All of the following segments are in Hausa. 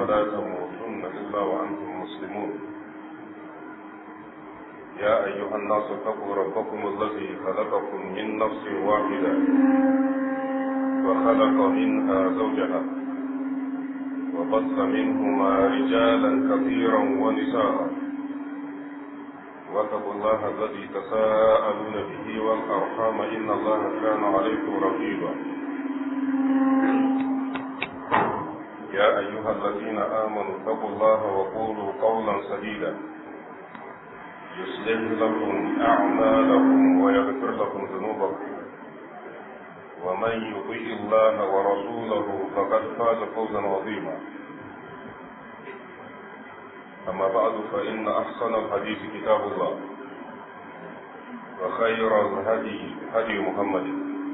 ولا تموتن إلا وأنتم مسلمون يا أيها الناس اتقوا ربكم الذي خلقكم من نفس واحدة وخلق منها زوجها وبث منهما رجالا كثيرا ونساء واتقوا الله الذي تساءلون به والأرحام إن الله كان عليكم رقيبا يا أيها الذين آمنوا اتقوا الله وقولوا قولا سديدا يصلح لكم أعمالكم ويغفر لكم ذنوبكم ومن يطيع الله ورسوله فقد فاز فوزا عظيما أما بعد فإن أحسن الحديث كتاب الله وخير الهدي هدي محمد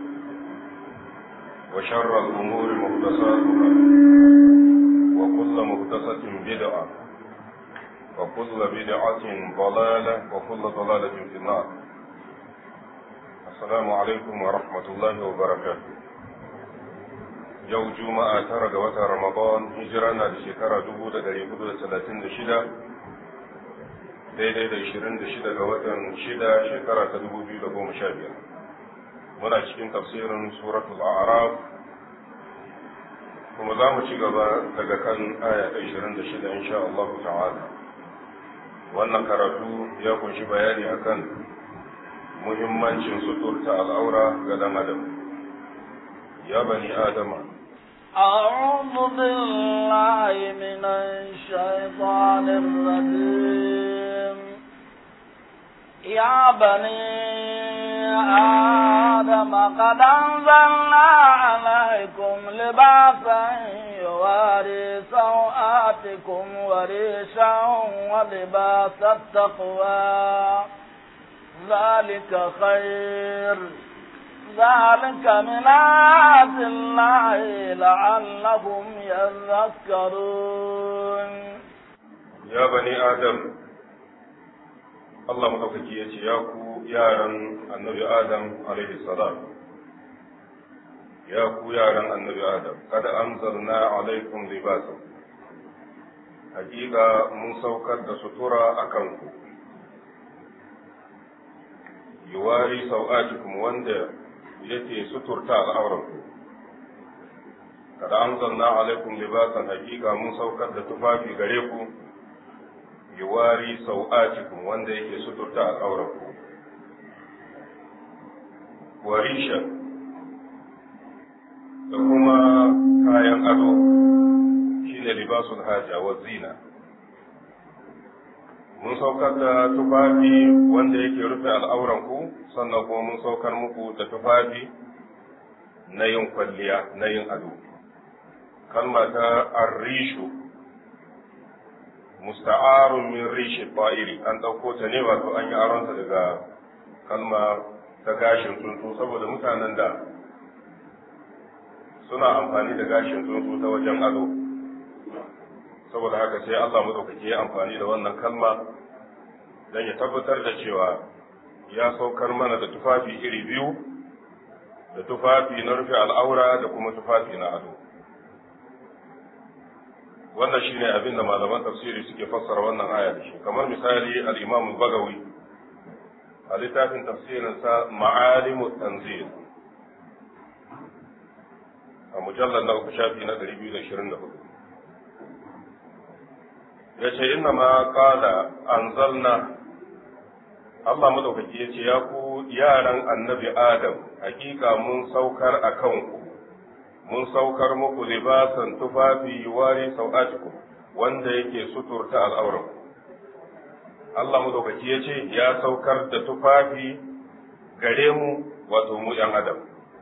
وشر الأمور محدثاتها وكل محدثة بدعة وكل بدعة ضلالة وكل ضلالة في النار السلام عليكم ورحمة الله وبركاته yau juma'a tara ga watan ramadan hijira na da shekara dubu da dari hudu da talatin da shida daidai da ishirin da shida ga watan shida shekara ta dubu biyu da goma sha biyar muna cikin tafsirin suratul a'raf kuma za mu ci gaba daga kan aya ta ishirin da shida insha Allah ta'ala wannan karatu ya kunshi bayani akan muhimmancin suturta al'aura ga dan adam ya bani adama أعوذ بالله من الشيطان الرجيم يا بني آدم قد أنزلنا عليكم لباسا يواري سوآتكم وريشا ولباس التقوى ذلك خير ذلك من آيات الله لعلهم يذكرون يا بني آدم Allah maɗaukaki ya ce, Ya ku yaran annabi Adam alaihi salam, ya ku yaran annabi Adam, kada an zarna alaikum libasan, hakika mun saukar da sutura a kanku, yuwari sau'atikum wanda yake suturta al'auranku. Kada an zanna alaikum libasan hakika mun saukar da tufafi gare ku, yuwari sau'atikum wanda yake suturta al'auranku. Warisha da kuma kayan ado shi ne libasul haja wa zina. Mun saukar da tufafi wanda yake rufe al'auranku sannan kuma mun saukar muku da tufafi na yin kwalliya na yin ado. Kalma ta arrishu musta'arun min rishi ba'iri an ɗauko ta ne wato an yi aronta daga kalma ta gashin tsuntsu saboda mutanen da suna amfani da gashin tsuntsu ta wajen ado saboda haka sai Allah madaukaki ya amfani da wannan kalma don ya tabbatar da cewa ya saukar mana da tufafi iri biyu da tufafi na rufe al'aura da kuma tufafi na ado wannan shine abin da malaman tafsiri suke fassara wannan aya da shi kamar misali al-Imam bagawi a littafin tafsirin sa Ma'alimu Tanzil a mujallar na uku shafi na 224 yace inna ma qala anzalna Allah madaukaki yace ya ku yaran annabi Adam hakika mun saukar akan ku mun saukar muku libasan tufafi wari sau'atikum wanda yake suturta al'auran Allah madaukaki ya ce ya saukar da tufafi gare mu wato mu ‘yan adam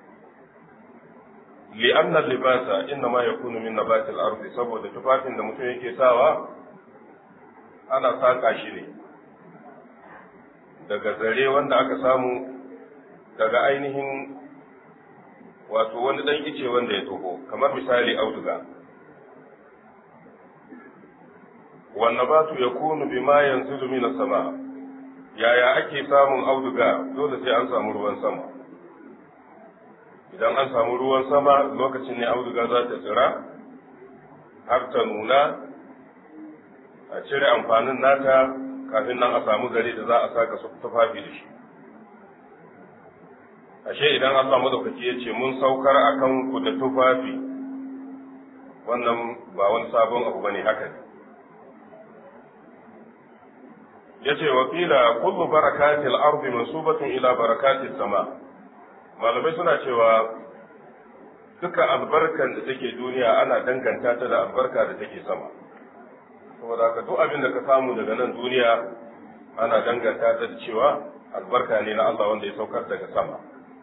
li'anna libasa inna ma yakunu min nabatil ardi saboda tufafin da mutum yake sawa ana saka shi ne daga zare wanda aka samu daga ainihin wato wani dan ice wanda ya toho kamar misali auduga wannan batu ya kunu bima yanzu min sama yaya ake samun auduga dole sai an samu ruwan sama idan an samu ruwan sama lokacin ne auduga za ta tsira har ta nuna a cire amfanin nata kafin nan a samu gari da za a saka su tufafi da shi ashe idan Allah madaukaki ya ce mun saukar akan ku da tufafi wannan ba wani sabon abu bane haka ne yace wa qila kullu barakatil ardi mansubatun ila barakatis sama malamai suna cewa duka albarkan da take duniya ana danganta ta da albarka da take sama saboda haka duk abin da ka samu daga nan duniya ana danganta ta da cewa albarka ne na Allah wanda ya saukar daga sama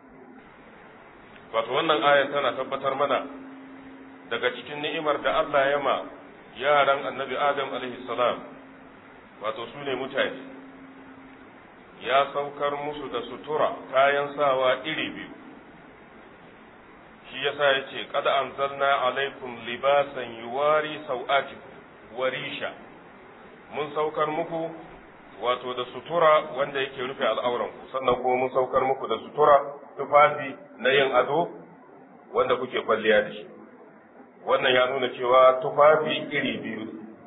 wato wannan ayan tana tabbatar mana daga cikin ni'imar da Allah ya ma yaran annabi Adam alaihi salam wato su ne mutane ya saukar musu da sutura kayan sawa iri biyu shi yasa ya ce kada anzalna alaikum libasan yuwari sau'atikum warisha mun saukar muku wato da sutura wanda yake rufe al'auranku sannan kuma mun saukar muku da sutura tufafi na yin ado wanda kuke kwalliya da shi wannan ya nuna cewa tufafi iri biyu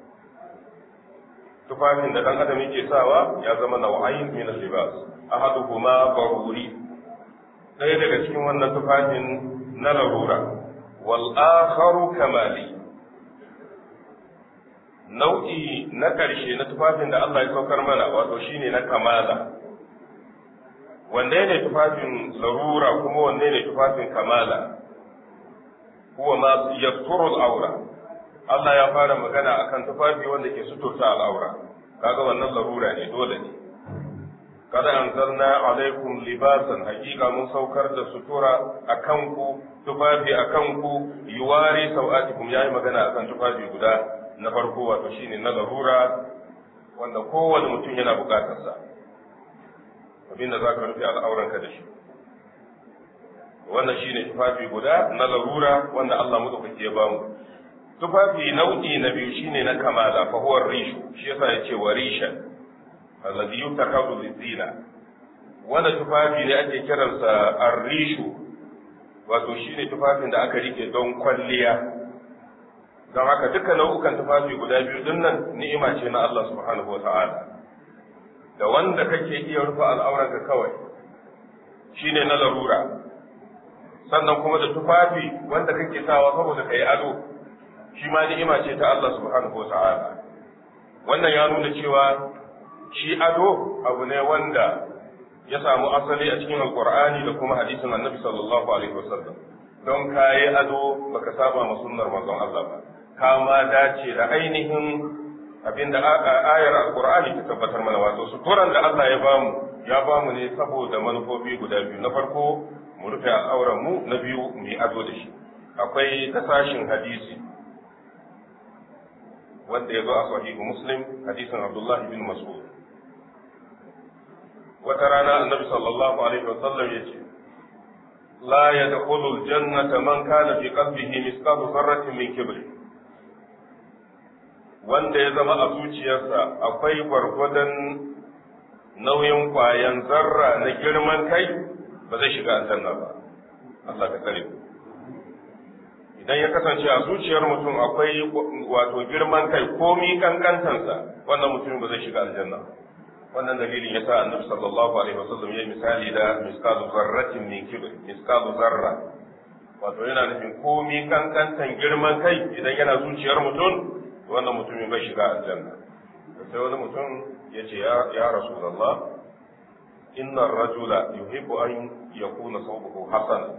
tufafin da dan adam yake sawa ya zama nau'ayin min al-libas ahaduhuma baruri ɗaya daga cikin wannan tufafin na larura wal akharu kamali nau'i na ƙarshe na tufafin da Allah ya saukar mana wato shine na kamala wanne ne tufafin larura kuma wanne ne tufafin kamala huwa ma yasturu al-awra Allah ya fara magana akan tufafi wanda ke suturta al'aura kaga wannan larura ne dole ne kada anzalna alaikum libasan hakika mun saukar da sutura akan ku tufafi akan ku yuwari sau'atikum yayi magana akan tufafi guda na farko wato shine na larura wanda kowane mutum yana bukatar sa abinda za ka rufe al'auranka da shi wannan shine tufafi guda na larura wanda Allah madaukaki ya bamu tufafi nau'i na biyu shine na kamala fa huwa rishu shi yasa yace wa rishan alladhi yutakadu lizina wanda tufafi ne ake kiransa ar-rishu wato shine tufafin da aka rike don kwalliya don haka duka nau'ukan tufafi guda biyu dinnan ni'ima ce na Allah subhanahu wata'ala da wanda kake iya rufe al'auranka kawai shine na larura sannan kuma da tufafi wanda kake sawa saboda kai ado shi ma ni'ima ce ta Allah subhanahu wa ta'ala wannan ya nuna cewa shi ado abu ne wanda ya samu asali a cikin alqur'ani da kuma hadisin annabi sallallahu alaihi wasallam don kayi ado baka saba ma sunnar manzon Allah ba ka ma dace da ainihin abinda ayar alqur'ani ta tabbatar mana wato suturan da Allah ya bamu ya bamu ne saboda manufofi guda biyu na farko mu rufe auren mu na biyu mu yi ado da shi akwai tasashin hadisi wanda ya zo a sahihu muslim hadisin abdullahi bin mas'ud wata rana annabi sallallahu alaihi wa sallam ya ce la yadkhulu aljannata man kana fi qalbihi mithqalu dharratin min kibr wanda ya zama a zuciyarsa akwai gwargwadon nauyin kwayan zarra na girman kai ba zai shiga aljanna ba Allah ka tsare ku idan ya kasance a zuciyar mutum akwai wato girman kai komi kankantansa wannan mutum ba zai shiga aljanna wannan dalilin yasa annabi sallallahu alaihi wasallam ya misali da miskalu zarratin min kibr miskalu zarra wato yana nufin komi kankantan girman kai idan yana zuciyar mutum wannan mutumin bai shiga aljanna sai wani mutum ya ce ya rasulullah inna rajula yuhibbu an yakuna sawbuhu hasana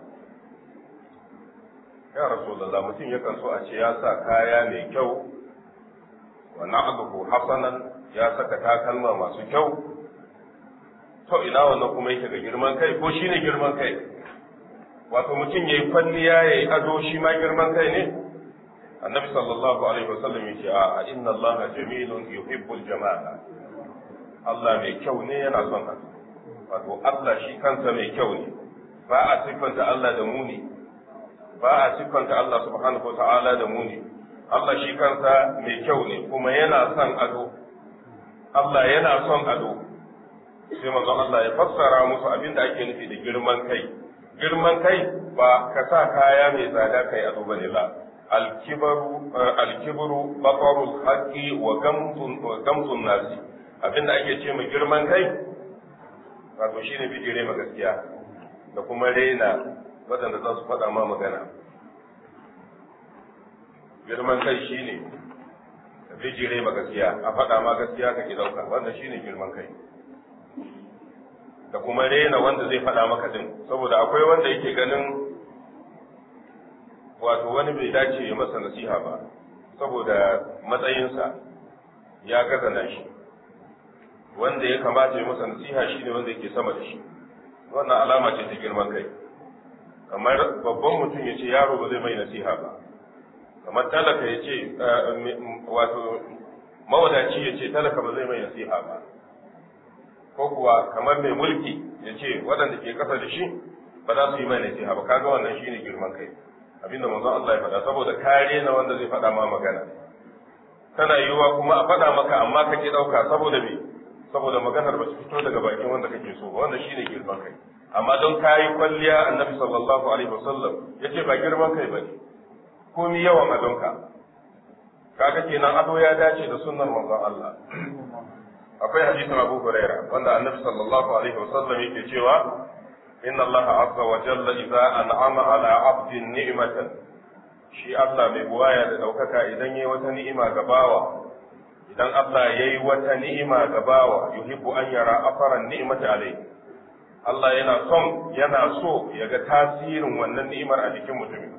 ya rasulullah mutum yakan so a ce ya sa kaya mai kyau wa na'aduhu hasanan ya saka takalma masu kyau to ina wannan kuma yake ga girman kai ko shine girman kai wato mutum yayi kwalliya yayi ado shi ma girman kai ne annabi sallallahu alaihi wasallam yace a inna allaha jamilun yuhibbul jamala Allah mai kyau ne yana son ado wato Allah shi kansa mai kyau ne ba a siffanta Allah da muni ba a siffanta Allah subhanahu wa ta'ala da muni Allah shi kansa mai kyau ne kuma yana son ado Allah yana son ado sai manzon Allah ya fassara musu abin da ake nufi da girman kai girman kai ba ka sa kaya mai tsada kai ado bane ba alkibaru alkibru batarul haqqi wa gamtun wa gamtun nasi abinda ake ce mai girman kai wato shine bijire ma gaskiya da kuma rena waɗanda za su faɗa ma magana girman kai shine bijire ma gaskiya a faɗa ma gaskiya ka ki ɗauka wanda shine girman kai da kuma rena wanda zai faɗa maka din saboda akwai wanda yake ganin wato wani bai dace ya masa nasiha ba saboda matsayinsa ya gaza na shi wanda ya kamata ya masa nasiha shine wanda yake sama da shi wannan alama ce ta girman kai kamar babban mutum ya ce yaro ba zai mai nasiha ba kamar talaka ya ce wato mawadaci ya ce talaka ba zai mai nasiha ba ko kuwa kamar mai mulki ya ce waɗanda ke ƙasa da shi ba za su yi mai nasiha ba kaga wannan shine girman kai abinda manzon Allah ya faɗa saboda kare na wanda zai faɗa ma magana tana yiwuwa kuma a faɗa maka amma ka ki ɗauka saboda me saboda maganar ba su fito daga bakin wanda kake so ba wannan shine girman kai amma don kayi kwalliya annabi sallallahu alaihi wasallam yace ba girman kai bane komi yawan adonka kaga kenan ado ya dace da sunnar manzon Allah akwai hadisin Abu Huraira wanda annabi sallallahu alaihi wasallam yake cewa inna Allah azza wa jalla idza an'ama ala 'abdin ni'matan shi Allah mai buwaya da daukaka idan yayi wata ni'ima ga bawa idan Allah yayi wata ni'ima ga bawa yuhibbu an yara afaran ni'mati alayhi Allah yana son yana so ya ga tasirin wannan ni'imar a jikin mutumin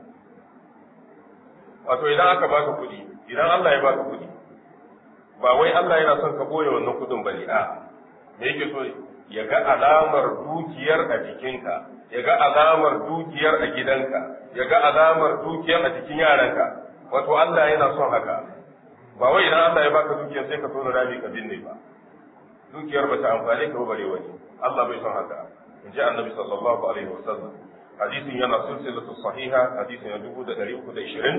wato idan aka baka kuɗi idan Allah ya baka kuɗi ba wai Allah yana son ka boye wannan kuɗin bane a me yake so ya ga alamar dukiyar a jikinka ya ga alamar dukiyar a gidanka ya ga alamar dukiyar a jikin yaranka wato Allah yana son haka ba wai idan Allah ya baka dukiyar sai ka so rami ka binne ba dukiyar ba ta amfane ka ba bare wani Allah bai son haka in ji annabi sallallahu alaihi wasallam hadisin yana silsilatu sahiha hadisin ya dubu da ɗari uku da ishirin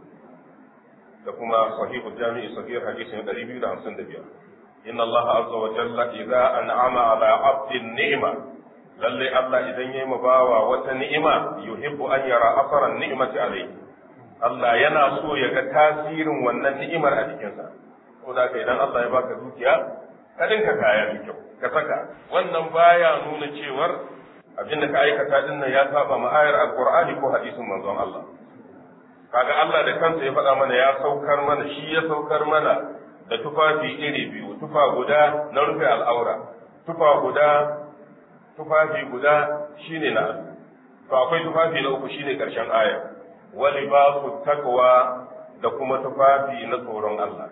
da kuma sahihu jami'i sahih hadisin ya ɗari biyu da hamsin da biyar inna Allah azza wa jalla idza an'ama ala abdin ni'ma lalle Allah idan yayi ma bawa wata ni'ima yuhibbu an yara asaran ni'mati alayhi Allah yana so ya ga tasirin wannan ni'imar a jikinsa ko da idan Allah ya baka dukiya ka dinka kaya mai kyau ka saka wannan baya nuna cewar abin da ka aikata din nan ya saba ma ayar alqur'ani ko hadisin manzon Allah kaga Allah da kansa ya faɗa mana ya saukar mana shi ya saukar mana da tufafi iri biyu tufa guda na rufe al'aura tufa guda tufafi guda shine na to akwai tufafi na uku shine karshen aya wa libasu taqwa da kuma tufafi na tsoron Allah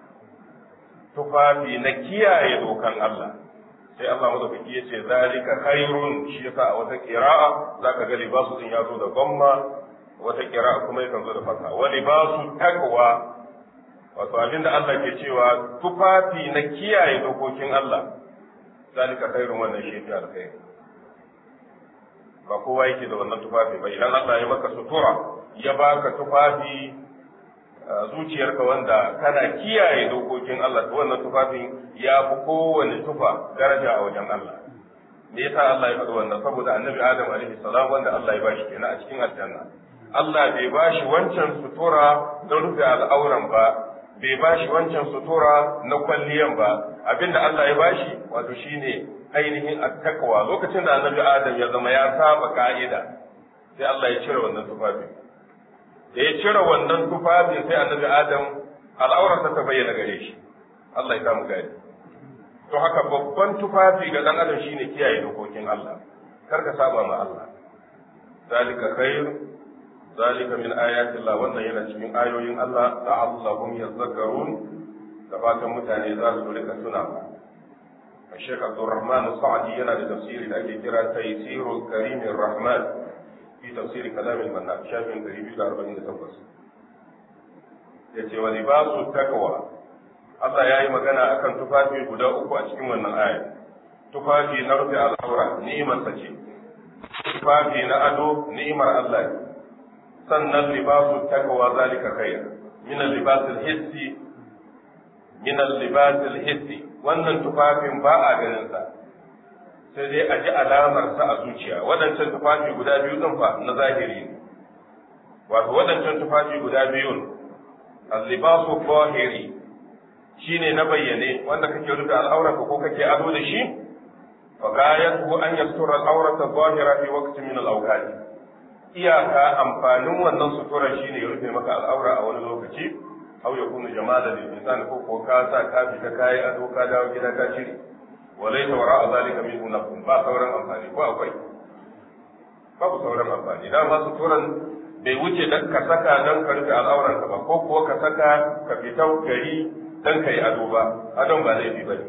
tufafi na kiyaye dokan Allah sai Allah madaukaki ya ce zalika khairun shi yasa a wata qira'a zaka ga libasu din ya zo da gomma wata qira'a kuma yakan zo da fata wa libasu taqwa wato abin da Allah ke cewa tufafi na kiyaye dokokin Allah zalika khairun wannan shi fi alkhairi ba kowa yake da wannan tufafi ba idan Allah ya maka sutura ya baka tufafi zuciyarka wanda kana kiyaye dokokin Allah to wannan tufafin ya fi kowane tufa daraja a wajen Allah me yasa Allah ya faɗi wannan saboda annabi Adam alaihi salam wanda Allah ya bashi kenan a cikin aljanna Allah bai bashi wancan sutura na rufe al'auran ba bai bashi wancan sutura na kwalliyan ba abinda Allah ya bashi wato shine ainihin attaqwa lokacin da annabi Adam ya zama ya saba ka'ida sai Allah ya cire wannan tufafin da ya cire wannan tufafi sai annabi adam al'aurarsa ta bayyana gare shi Allah ya samu gani to haka babban tufafi ga dan adam shine kiyaye dokokin Allah kar ka saba ma Allah zalika khair zalika min ayati Allah wannan yana cikin ayoyin Allah la'allahum yadhakkarun da fatan mutane za su rika tuna Sheikh Abdulrahman Sa'di yana da tafsiri da ake kira Taysirul Karimir Rahman في تفسير كلام المنان شافعي قريب إلى 40 تفص yace wa libasu takwa Allah ya yi magana akan tufafi guda uku a cikin wannan aya tufafi na rufe al'aura ni'imar sa ce tufafi na ado ni'imar Allah ne sannan libasu takwa zalika khair min al-libas al-hissi min al-libas al-hissi wannan tufafin ba a ganin sa sai dai a ji alamar sa a zuciya waɗancan tufafi guda biyu ɗin fa na zahiri ne wato waɗancan tufafi guda biyun al-libasu zahiri shine na bayyane wanda kake rufe al'aurarka ko kake ado da shi fa gayatu an yastura al'aurata zahira fi waqtin min al-awqat iyaka amfanin wannan suturar shine ya rufe maka al'aura a wani lokaci aw yakunu jamalan lil insan ko ko ka sa ka fita kai ado ka dawo gida ka shiri walaysa wara'a zalika minhu nafsun ba sauran amfani ko akwai babu sauran amfani dama suturan bai wuce dan ka saka dan ka rufe al'auranka ba ko kuwa ka saka ka fita gari dan ka yi ado ba adon ba laifi ba ne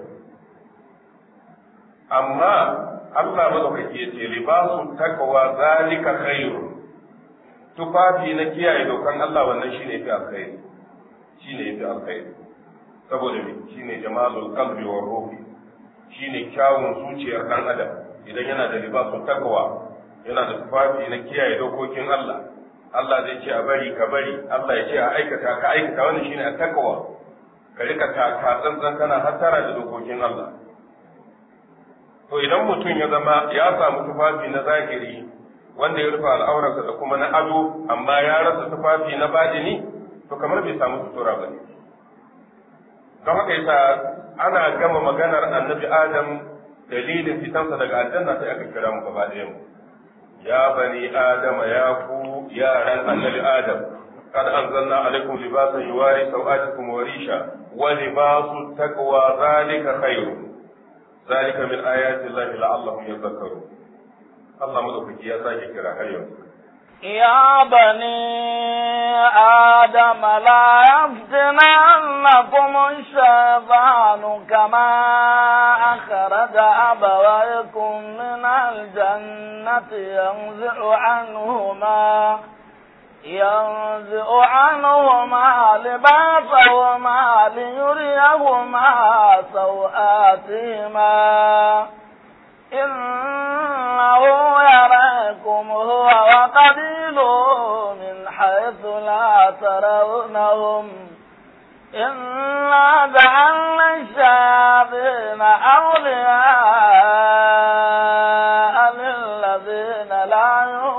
amma Allah madaukaki ya ce libasu taqwa zalika khairu tufafi na kiyaye dokan Allah wannan shine fi alkhairi shine fi alkhairi saboda me shine jamalul qalbi wa ruhi shine kyawun zuciyar dan adam idan yana da libasu taqwa yana da tufafi na kiyaye dokokin Allah Allah zai ce a bari ka bari Allah ya ce a aikata ka aikata wannan shine at-taqwa ka rika taka tsantsan kana hattara da dokokin Allah to idan mutum ya zama ya samu tufafi na zahiri wanda ya rufe al'aurarsa da kuma na ado amma ya rasa tufafi na badini to kamar bai samu sutura ba ne don haka yasa ana gama maganar annabi adam dalilin fitansa daga aljanna sai aka kira mu gaba ɗayan mu ya bani adama ya ku yaran annabi adam قد أنزلنا عليكم لباسا يواري سوآتكم وريشا ولباس التقوى ذلك خير ذلك من آيات الله لعلهم يذكرون الله مدوكي يا ساكي كرا هيا يا بني آدم لا يفتننكم الشيطان كما أخرج أبويكم من الجنة ينزع عنهما ينزع عنهما لباسهما ليريهما سوآتهما إنه يراكم هو وقبيله من حيث لا ترونهم إنا جعلنا الشياطين أولياء للذين لا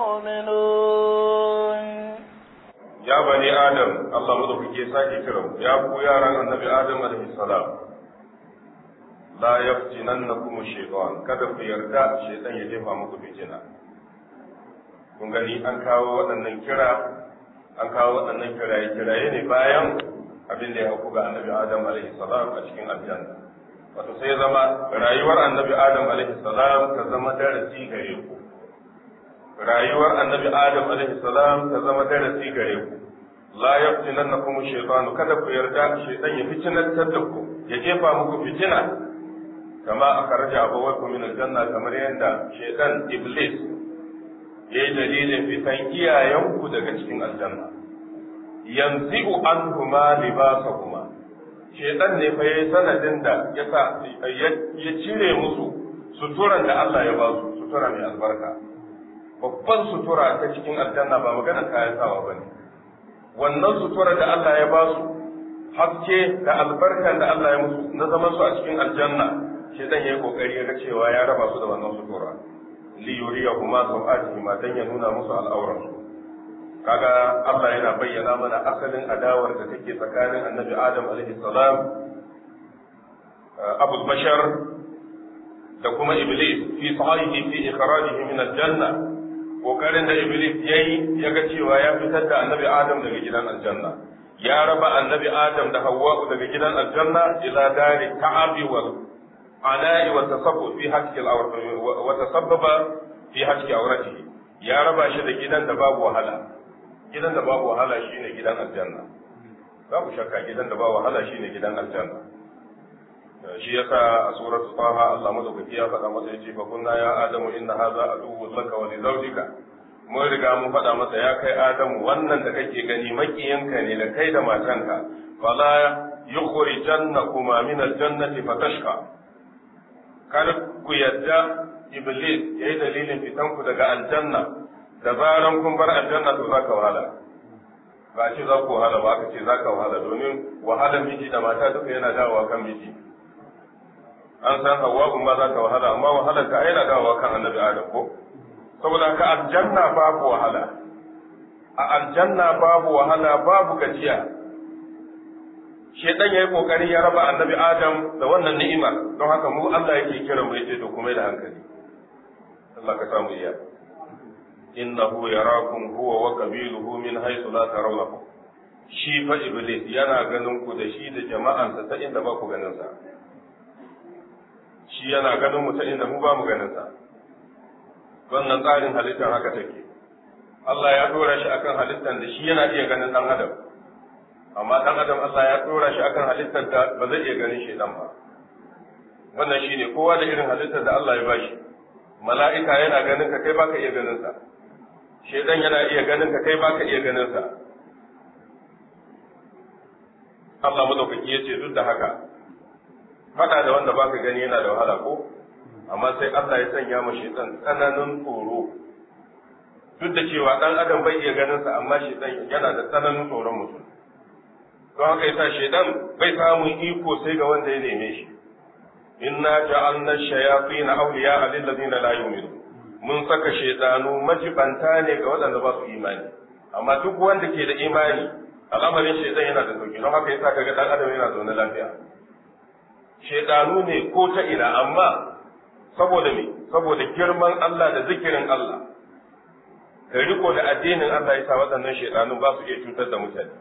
يؤمنون ya bani adam Allah madaukake sake kiran ya ku yaran annabi adam alaihi salam la yaftinannakum shaytan kada ku yarda shaytan ya jefa muku fitina kun gani an kawo waɗannan kira an kawo waɗannan kiraye kiraye ne bayan abin da ya hauku ga annabi adam alaihi salam a cikin aljanna wato sai zama rayuwar annabi adam alaihi salam ta zama darasi gare ku rayuwar annabi adam alaihi salam ta zama darasi gare ku la yaftinannakum shaytan kada ku yarda shaytan ya fitinantar da ku ya jefa muku fitina kama akhraja abawaykum min aljanna kamar yadda shaytan iblis yayi dalilin fitan iyayenku daga cikin aljanna yanzi'u anhuma libasahuma shaytan ne fa yayi sanadin da ya sa ya cire musu suturan da Allah ya ba su sutura mai albarka babban sutura ta cikin aljanna ba maganar kayan sawa ba ne wannan sutura da Allah ya ba su haske da albarkan da Allah ya musu na zaman su a cikin aljanna shi dan yayi kokari ya ga cewa ya raba su da wannan sutura li yuriyahuma sawatihima dan ya nuna musu al'auran su kaga Allah yana bayyana mana asalin adawar da take tsakanin Annabi Adam alaihi salam Abu Bashar da kuma Iblis fi sahihi fi ikhrajihi min al-janna kokarin da Iblis ya yi ya ga cewa ya fitar da annabi Adam daga gidan aljanna ya raba annabi Adam da Hawwa daga gidan aljanna ila dari ta'abi wal ana'i wa tasabbu fi hakki al wa tasabbaba fi hakki awratihi ya raba shi da gidan da babu wahala gidan da babu wahala shine gidan aljanna babu shakka gidan da babu wahala shine gidan aljanna shi yasa a suratu taha Allah madaukaki ya faɗa masa yace fa kunna ya adamu inna hadha aduwwun laka wa li zawjika mun riga mun faɗa masa ya kai adamu wannan da kake gani makiyinka ne da kai da matanka fala yukhrijannakuma min aljannati fatashqa kada ku yadda iblis yayi dalilin fitan ku daga aljanna da zaran kun bar aljanna to zaka wahala ba ce za ku wahala ba ka ce za ka wahala domin wahalar miji da mata duka yana dawowa kan miji an san hawa'u ma za ka wahala amma wahalar ka yana dawowa kan annabi adam ko saboda ka aljanna babu wahala a aljanna babu wahala babu gajiya shedan yayi kokari ya raba annabi adam da wannan ni'ima don haka mu Allah yake kira mu yace to kuma da hankali Allah ka samu iya innahu yarakum huwa wa qabiluhu min haythu la tarawnahu shi fa iblis yana ganin ku da shi da jama'ansa ta inda ba ku ganin sa shi yana ganin mu ta inda mu ba mu ganin sa wannan tsarin halittar haka take Allah ya dora shi akan halittar da shi yana iya ganin dan adam amma dan adam Allah ya dora shi akan halittar da ba zai iya ganin shi dan ba wannan shine kowa da irin halittar da Allah ya bashi mala'ika yana ganin ka kai baka iya ganin sa shedan yana iya ganin ka kai baka iya ganin sa Allah madaukaki ya ce duk da haka fada da wanda baka gani yana da wahala ko amma sai Allah ya sanya ma shedan tsananin tsoro duk da cewa dan adam bai iya ganin sa amma shedan yana da tsananin tsoron mutum don haka yasa shedan bai samun iko sai ga wanda ya neme shi inna ja'alna shayatin awliya lil ladina la yu'minun mun saka shedanu majibanta ne ga waɗanda ba su imani amma duk wanda ke da imani al'amarin shedan yana da sauki don haka yasa kaga dan adam yana zaune lafiya shedanu ne ko ta ina amma saboda me saboda girman Allah da zikirin Allah da riko da addinin Allah yasa waɗannan shedanu ba su iya cutar da mutane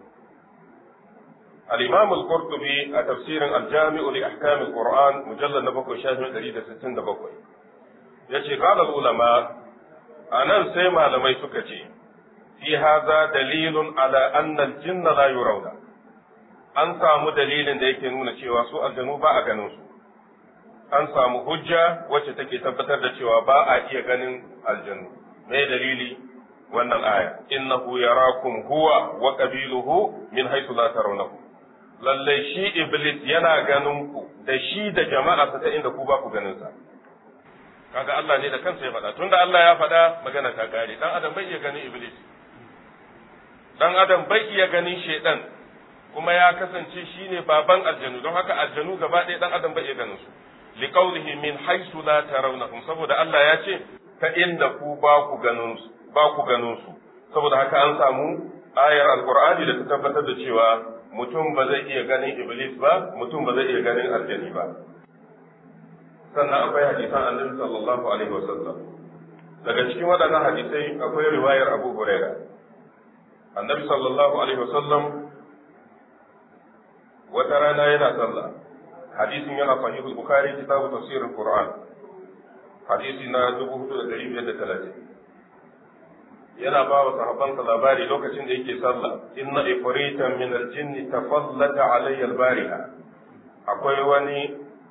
الإمام القرطبي تفسير الجامع لأحكام القرآن مجلد نبقى شاشة دليل ستين دبقى يشي قال العلماء أنا سيما لما يسكتي في هذا دليل على أن الجن لا يرون an samu dalilin da yake nuna cewa su aljanu ba a ganin su an samu hujja wacce take tabbatar da cewa ba a iya ganin aljanu me dalili wannan aya innahu yarakum huwa wa qabiluhu min haythu la tarawnahu lalle shi iblis yana ganin ku da shi da jama'a ta inda ku ba ku ganin sa kaga Allah ne da kansa ya faɗa tunda Allah ya faɗa magana ta kare dan adam bai iya ganin iblis dan adam bai iya ganin shedan kuma ya kasance shine baban aljanu don haka aljanu gaba ɗaya dan adam bai iya ganin su liqaulihi min haythu la tarawnahum saboda Allah ya ce ta inda ku ba ku ganin su ba ku ganin su saboda haka an samu ayar alqur'ani da ta tabbatar da cewa mutum ba zai iya ganin iblis ba mutum ba zai iya ganin aljani ba sannan akwai hadisan annabi sallallahu alaihi wasallam daga cikin waɗannan hadisai akwai riwayar abu huraira annabi sallallahu alaihi wasallam wata rana yana sallah hadisin yana sahihul bukhari kitabu tafsirul qur'an hadisi na 4530 yana ba wa sahabbansa labari lokacin da yake sallah inna ifritan min aljinn tafallata alayya albariha akwai wani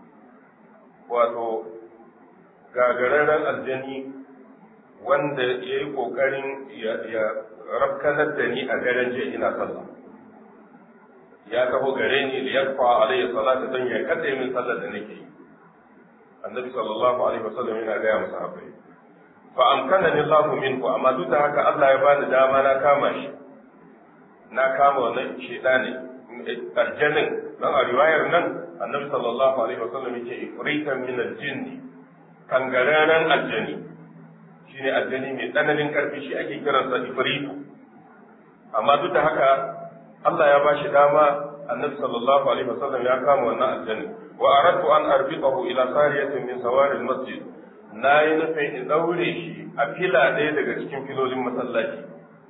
wato gagararren aljani wanda ya yi kokarin ya rafkanar da ni a daren jiya ina sallah ya taho gare ni da yarfa alayya salata don ya kada min sallar da nake yi annabi sallallahu alaihi wasallam yana gaya masa abai fa amkanani Allahu minku amma duk da haka Allah ya bani dama na kama shi na kama wannan shedani aljannin dan a riwayar nan annabi sallallahu alaihi wasallam yake ifritan min aljinn kangararan aljani shine aljani mai tsananin karfi shi ake kiransa ifritu amma duk da haka Allah ya bashi dama annabi sallallahu alaihi wasallam ya kama wannan aljanni wa aradtu an arbiqahu ila sariyatin min sawari almasjid na yi nufin in daure shi a fila ɗaya daga cikin filolin masallaci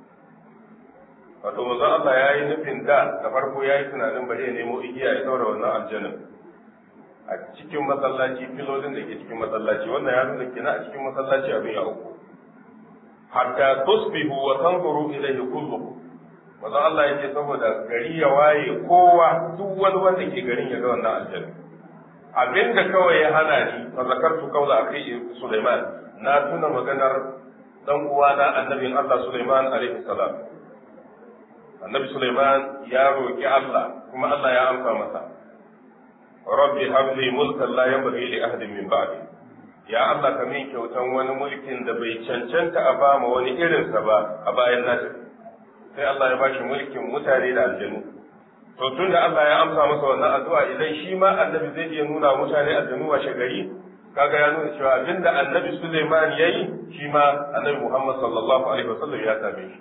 wato manzon Allah ya yi nufin da da farko ya yi tunanin bari ya nemo igiya ya daura wannan aljannin a cikin masallaci filolin da ke cikin masallaci wannan ya nuna kina a cikin masallaci abin ya uku hatta tusbihu wa tanzuru ilayhi kullukum manzon Allah ya ce saboda gari ya waye kowa duk wani wanda ke garin ya ga wannan aljanna abinda kawai ya hana ni fa zakartu qawla akhi Sulaiman na tuna maganar dan uwana annabin Allah Sulaiman alaihi salam annabi Sulaiman ya roki Allah kuma Allah ya amsa masa rabbi habli mulkan la yanbaghi li ahadin min ba'di ya Allah ka min kyautan wani mulkin da bai cancanta a bama wani irinsa ba a bayan na sai Allah ya bashi mulkin mutane da aljanu to tun da Allah ya amsa masa wannan addu'a idan shi ma annabi zai iya nuna mutane aljanu wa shagari kaga ya nuna cewa abinda annabi Sulaiman yayi shi ma annabi Muhammad sallallahu alaihi wasallam ya same shi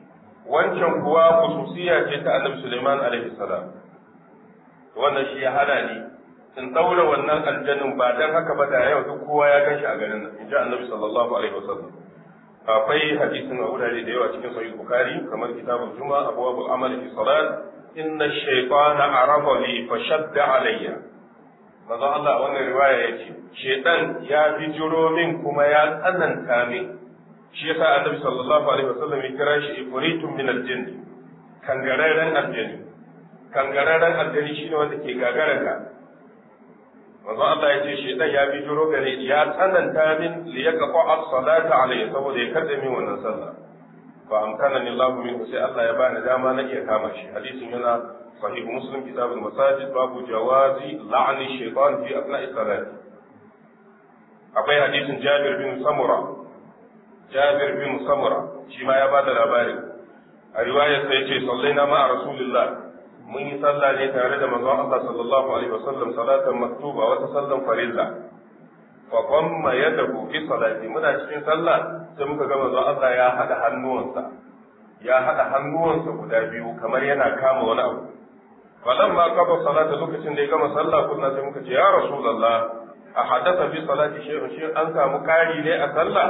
wancan kuwa khususiya ce ta annabi Sulaiman alaihi salam wannan shi ya hana ni in daura wannan aljannin ba dan haka ba da yau duk kowa ya ganshi a garin nan inji annabi sallallahu alaihi wasallam akwai hadisin a wurare da yawa cikin sahih bukhari kamar kitabul juma'a abwabul amali fi salat inna shaytana arada li fashadda alayya manzo Allah a wannan riwaya yace shaytan ya bijiro min kuma ya tsananta min shi yasa annabi sallallahu alaihi wasallam ya kira shi ifritun min aljinn kangararren aljanni kangararren aljanni shine wanda ke gagararka manzo Allah ya ce shaytan ya bijiro gare ya tsananta min li yaqqa as-salata alayhi saboda ya kada min wannan sallah fa amkanani Allah min sai Allah ya bani dama na iya kama shi hadisin yana sahih muslim kitab al-masajid babu jawazi la'ni shaytan fi asna'i salati akwai hadisin Jabir bin Samura Jabir bin Samura shi ma ya bada labari a riwayar sai ce sallaina ma rasulullah mun yi sallah ne tare da manzon Allah sallallahu alaihi wasallam salatan maktuba wata sallan farilla fa qamma yadahu fi salati muna cikin sallah sai muka ga manzon Allah ya hada hannuwansa ya hada hannuwansa guda biyu kamar yana kama wani abu falan ma kafa salata lokacin da ya gama sallah kunna sai muka ce ya rasulullah a hadatha fi salati shay'un shi an samu kari ne a sallah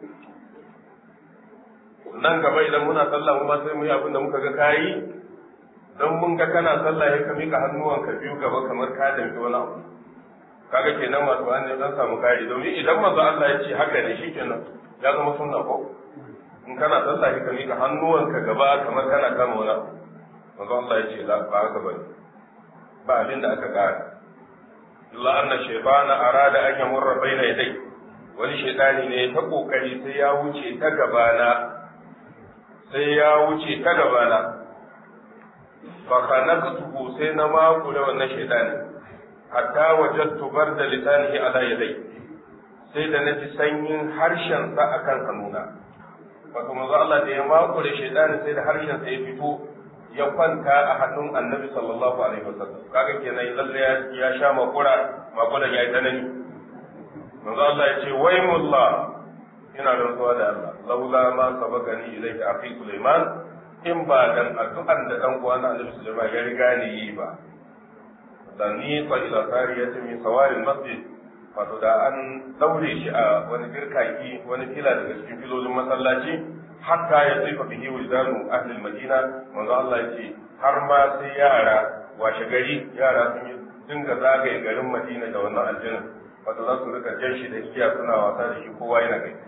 nan gaba idan muna sallah mu ma sai mu yi abin da muka ga kayi dan mun ga kana sallah ya ka mika hannuwanka biyu gaba kamar ka danki wani abu kaga kenan wato an dan samu kari domin idan manzo Allah ya ce haka ne shikenan ya zama sunna ko in kana sallah ya ka mika hannuwanka gaba kamar kana kama wani abu manzo Allah ya ce la ba haka bane ba abin da aka kara illa anna shaytana arada an yamurra baina yadai wani shaytani ne ta kokari sai ya wuce ta gabana sai ya wuce ta gabana fa khanaqtuhu sai na makure wannan shaytani hatta wajadtu barda lisanihi ala yadai sai da naji sanyin harshen sa akan hannuna wato manzo Allah da ya makure shaytani sai da harshen sa ya fito ya kwanta a hannun annabi sallallahu alaihi wasallam kaga kenan lalle ya sha makura makuran yayi tsanani manzo Allah ya ce waymullah ina rantsuwa da Allah laula ma sabaqani ilayka akhi Sulaiman in ba dan addu'an da dan uwa na Annabi Sulaiman ya riga ni yi ba dan ni fa ila sariyati min sawaril masjid wato da an daure shi a wani birkaki wani fila daga cikin filolin masallaci hatta ya tsifa bihi wujdanu ahli madina manzo Allah ya ce har ma sai yara washe gari yara sun yi dinga zagaye garin Madina da wannan aljanna wato za su rika jan shi da igiya suna wasa da shi kowa yana gani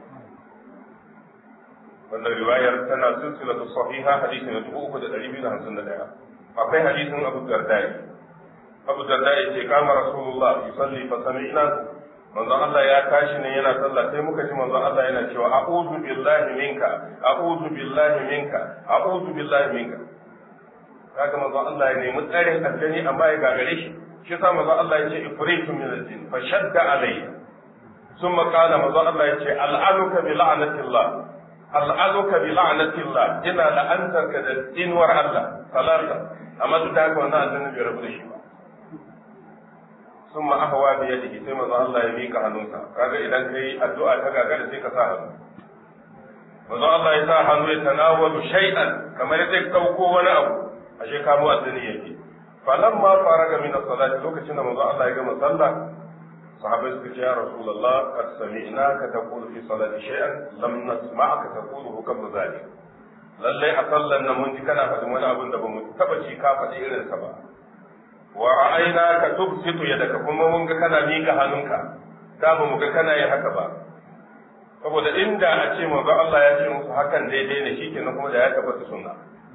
wannan riwayar tana silsilatu sahiha hadisi na dubu uku da ɗari biyu da hamsin da ɗaya akwai hadisin abu dardai abu dardai ce kama rasulullah yusalli fa sami'na manzon Allah ya tashi ne yana sallah sai muka ji manzon Allah yana cewa a'udhu billahi minka a'udhu billahi minka a'udhu billahi minka kaga manzon Allah ya nemi tsarin aljani amma ya gagare shi shi yasa manzon Allah ya ce ifritu min al-jinn fa shadda alayya ثم قال manzon Allah ya ce al'anuka bi la'natillah al'azuka bi la'natillah ina la'antarka da inuwar Allah salata amma duk da haka wannan annabi bai rabu da shi ba summa ahwa bi yadihi sai manzo Allah ya mika hannunsa kaga idan kai addu'a ta gagara sai ka sa hannu manzo Allah ya sa hannu ya tanawalu shay'an kamar zai dauko wani abu ashe kamo addini yake falamma faraga min as-salati lokacin da manzo Allah ya gama sallah sahabai suka ce ya rasulullah qad sami'naka taqulu fi salati shay'an lam nasma'aka taquluhu qabla zalik lallai a sallan nan mun ji kana faɗin wani abin da ba mu taba ci ka faɗi irin sa ba wa ra'ayna ka tubsitu yadaka kuma mun ga kana mika hannunka da ba mu ga kana yin haka ba saboda inda a ce manzo Allah ya ce musu hakan daidai ne shikenan kuma da ya tabbata sunna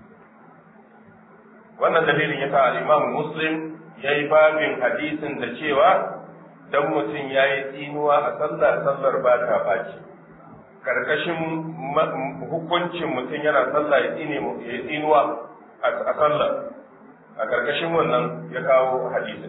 wannan dalilin yasa al-Imam Muslim yayi babin hadisin da cewa dan mutum ya yi tsinuwa a sallah sallar ba ta ɓaci karkashin hukuncin mutum yana sallah ya yi tsinuwa a sallah a karkashin wannan ya kawo hadisin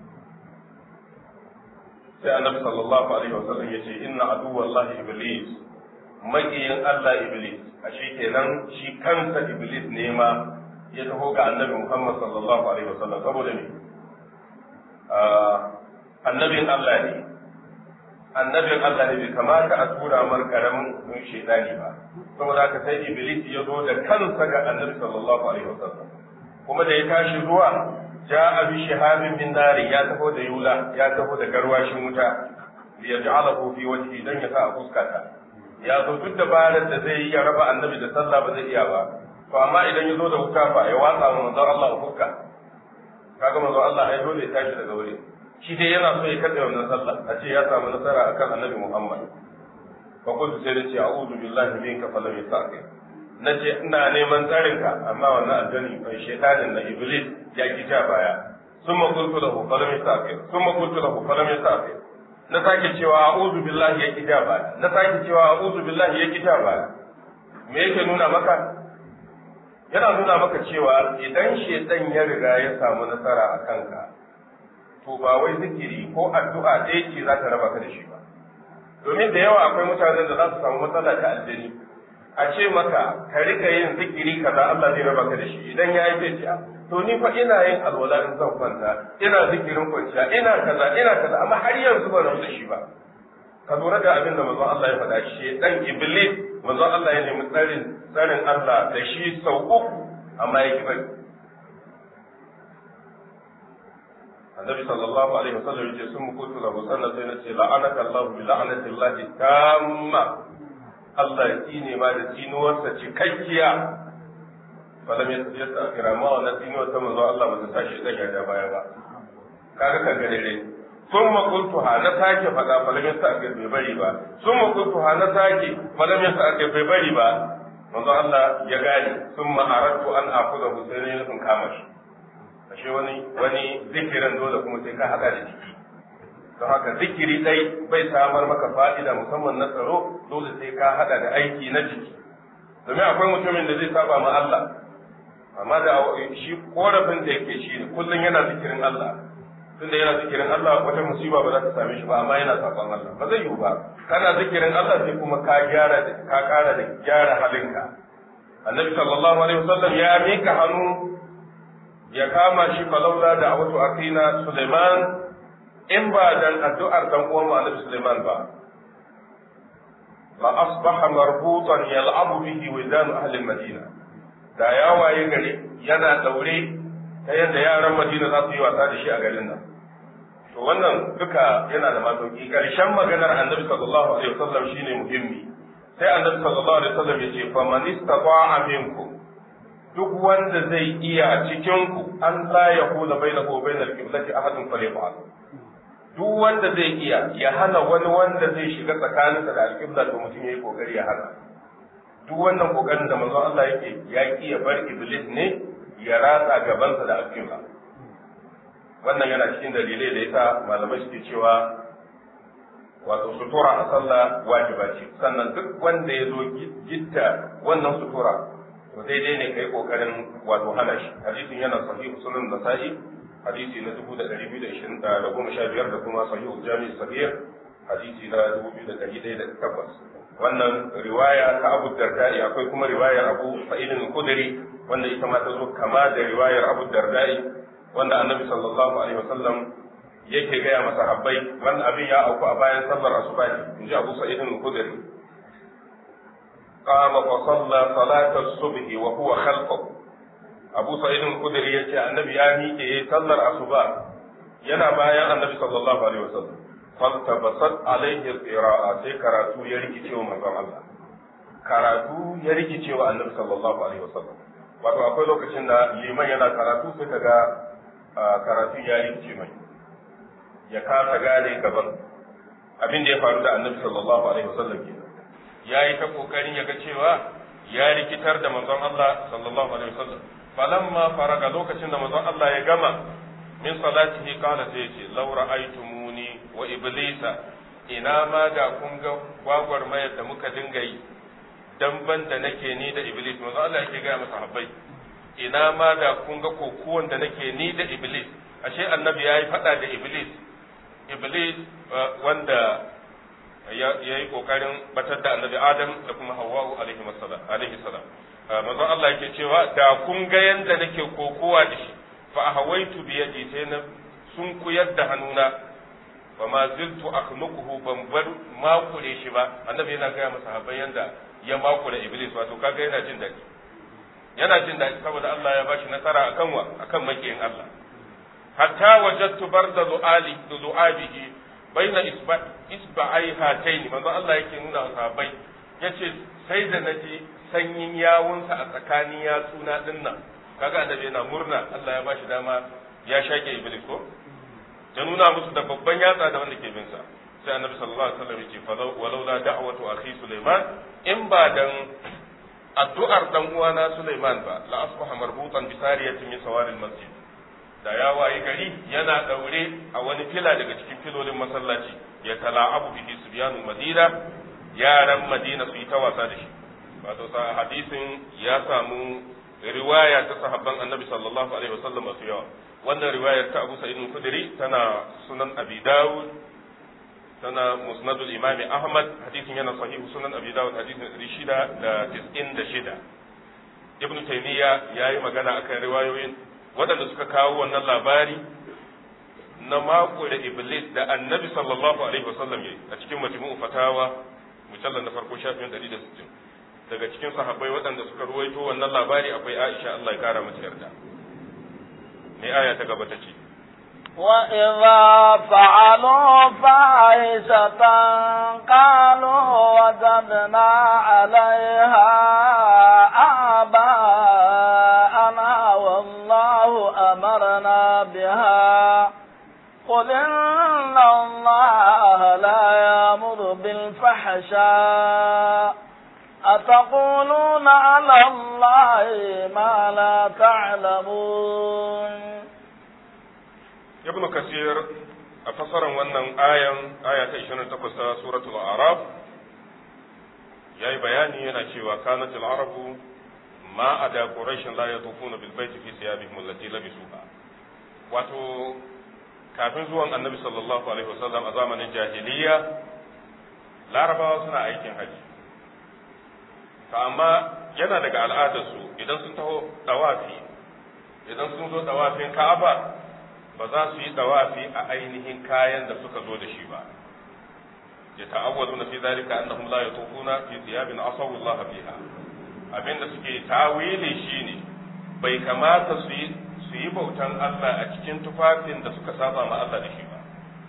sai annabi sallallahu alaihi wasallam ya ce inna aduwallahi iblis maƙiyin Allah iblis ashe kenan shi kansa iblis ne ma ya taho ga annabi Muhammad sallallahu alaihi wasallam saboda ne annabin Allah ne annabin Allah ne bai kamata a tura mar karamin shaitani ba saboda haka sai iblis ya zo da kansa ga annabi sallallahu alaihi wasallam kuma da ya tashi zuwa ja'a bi shihabin min nari ya taho da yula ya taho da garwashin wuta li yaj'alahu fi wajhi dan ya sa a fuskata ya zo duk dabarar da zai yi ya raba annabi da sallah ba zai iya ba to amma idan ya zo da wuta fa ya watsa wa manzon Allah a fuska kaga manzon Allah ai dole ya tashi daga wuri shi dai yana so ya kaɗe wannan sallah a ce ya samu nasara akan annabi Muhammad fa kuntu sai nace a'udhu billahi minka fa lam yastaqi nace ina neman tsarin ka amma wannan aljani bai shaytanin na iblis ya ki ja baya summa qultu lahu fa lam yastaqi summa qultu lahu fa lam yastaqi na sake cewa a'udhu billahi ya ki ja baya na sake cewa a'udhu billahi ya ki ja baya me yake nuna maka yana nuna maka cewa idan shaitan ya riga ya samu nasara a kanka to ba wai zikiri ko addu'a ɗaya ce za ta raba ka da shi ba domin da yawa akwai mutanen da za su samu matsala ta aljani a ce maka ka rika yin zikiri kaza Allah zai raba ka da shi idan ya yi zai ce to ni fa ina yin alwala in zan kwanta ina zikirin kwanciya ina kaza ina kaza amma har yanzu ban rabu da shi ba ka lura da abin da manzon Allah ya faɗa shi dan iblis manzon Allah ya nemi tsarin tsarin Allah da shi sau uku amma ya ki bari annabi sallallahu alaihi wasallam yace sun mukutu lahu sannan sai na ce la'anaka Allah bi la'anati Allah tamma Allah ya tsine ma da tsinuwarsa cikakkiya falam yasta'khira ma wannan tsinuwar ta manzon Allah ba ta tashi daga da baya ba kaga kan gare sun makuntu ha na sake faɗa falamin sa aka bai bari ba sun makuntu ha na sake falamin sa aka bai bari ba manzo Allah ya gane sun ma'aratu an akuda husaini nufin kama shi ashe wani wani zikirin dole kuma sai ka haɗa da jiki don haka zikiri dai bai samar maka fa'ida musamman na tsaro dole sai ka haɗa da aiki na jiki domin akwai mutumin da zai saba ma Allah amma da shi korafin da yake shi ne kullum yana zikirin Allah tunda yana zikirin Allah wata musiba ba za ta same shi ba amma yana saban Allah ba zai yiwu ba kana zikirin Allah sai kuma ka gyara ka kara da gyara halinka annabi sallallahu alaihi wasallam ya mika hannu ya kama shi falaula da awatu akina Sulaiman in ba dan addu'ar dan uwan mu annabi Sulaiman ba fa asbaha marbutan yal'abu bihi widan ahli madina da ya waye gari yana daure ta yadda yaran Madina za su yi wasa da shi a garin nan. To wannan duka yana da masauki ƙarshen maganar annabi sallallahu alaihi wasallam shine muhimmi. Sai annabi sallallahu alaihi wasallam ya ce fa man istata'a minkum duk wanda zai iya cikin ku an la yahula bainahu wa bainal qiblati ahadun falyaf'al. Duk wanda zai iya ya hana wani wanda zai shiga tsakaninsa da alƙibla to mutum yayi kokari ya hana. Duk wannan kokarin da manzon Allah yake ya ki ya bar iblis ne ya ratsa gabansa da alƙibla wannan yana cikin dalilai da yasa malamai suke cewa wato sutura a sallah wajiba ce sannan duk wanda ya zo gitta wannan sutura to daidai ne kai kokarin wato hana shi hadisin yana sahih sunan nasa'i hadisi na dubu da ɗari biyu da ishirin da goma sha biyar da kuma sahih jami sahih hadisi na dubu biyu da ɗari ɗaya da tabbas wannan riwaya ta abu dardai akwai kuma riwayar abu sa'idin kudiri wanda ita ma ta zo kama da riwayar Abu Dardai wanda Annabi sallallahu alaihi wasallam yake gaya masa habbai wanda abin ya auku a bayan sallar asuba in ji Abu Sa'id al-Khudri qama fa salla salat as-subh wa huwa khalfahu Abu Sa'id al-Khudri yace Annabi ya miƙe yayin sallar asuba yana bayan Annabi sallallahu alaihi wasallam faltabasat alaihi al-qira'a sai karatu ya rikice wa manzon Allah karatu ya rikice wa Annabi sallallahu alaihi wasallam wato akwai lokacin da liman yana karatu sai kaga karatu ya rikice mai ya kasa gane gaban abin da ya faru da annabi sallallahu alaihi wasallam ke ya yi ta kokarin ya ga cewa ya rikitar da manzon Allah sallallahu alaihi wasallam falamma faraga lokacin da manzon Allah ya gama min salatihi qala sai ce law ra'aytumuni wa iblisa ina ma da kun ga gwagwarmayar da muka dinga yi damban da nake ni da iblis manzo Allah yake ga masa habbai ina ma da kun ga kokuwan da nake ni da iblis ashe annabi yayi fada da iblis iblis wanda ya yi kokarin batar da annabi adam da kuma hawwa'u alaihi salam alaihi salam manzo Allah yake cewa da kun ga yanda nake kokowa da shi fa ahawaitu bi yadi sai na sun kuyar da hannuna fa ma ziltu akhluquhu ban bar makure shi ba annabi yana gaya masa sahabbai yanda ya makure iblis wato kaga yana jin daɗi yana jin daɗi saboda Allah ya bashi nasara akan wa akan makiyin Allah hatta wajadtu barda du'ali du'abihi baina isba isba'ai hataini manzo Allah yake nuna wa sahabbai yace sai da naji sanyin yawunsa a tsakanin yatsuna dinnan kaga annabi yana murna Allah ya bashi dama ya shake iblis ko ya nuna musu da babban yatsa da wanda ke bin sa sai annabi sallallahu alaihi wasallam yake fa walau la da'watu akhi Sulaiman in ba dan addu'ar dan uwana Sulaiman ba la asbaha marbutan bi sariyatin min sawaril masjid da ya wayi gari yana daure a wani fila daga cikin filolin masallaci ya tala'abu bihi subyanul madina yaran madina su yi ta wasa da shi wato sa hadisin ya samu riwaya ta sahabban annabi sallallahu alaihi wasallam masu yawa wannan riwayar ta Abu Sa'id al-Khudri tana sunan Abi Dawud tana musnadul Imam Ahmad hadisin yana sahihu sunan Abi Dawud hadisin 696 Ibn Taymiyyah yayi magana akan riwayoyin waɗanda suka kawo wannan labari na mako da Iblis da Annabi sallallahu alaihi wasallam yayi a cikin majmu'u fatawa mujallal na farko shafin 160 daga cikin sahabbai waɗanda suka ruwaito wannan labari akwai Aisha Allah ya kara mata yarda me aya ta gaba ta ce وإذا فعلوا فاحشة قالوا وجدنا عليها آباءنا والله أمرنا بها قل إن الله لا يأمر بالفحشاء أتقولون على الله ما لا تعلمون ibnu kasir a fasaran wannan ayan aya ta 28 ta suratul araf yayi bayani yana cewa kanat al-arabu ma ada quraish la yatufuna bil baiti fi thiyabihim allati labisuha wato kafin zuwan annabi sallallahu alaihi wasallam a zamanin jahiliya larabawa suna aikin haji to amma yana daga al'adarsu idan sun taho dawafi idan sun zo dawafin ka'aba ba za su yi dawafi a ainihin kayan da suka zo da shi ba ya ta'awwalu na fi zalika annahum la yatufuna fi thiyabin asawu Allah fiha abinda suke tawili shine bai kamata su yi su yi bautan Allah a cikin tufafin da suka saba ma Allah da shi ba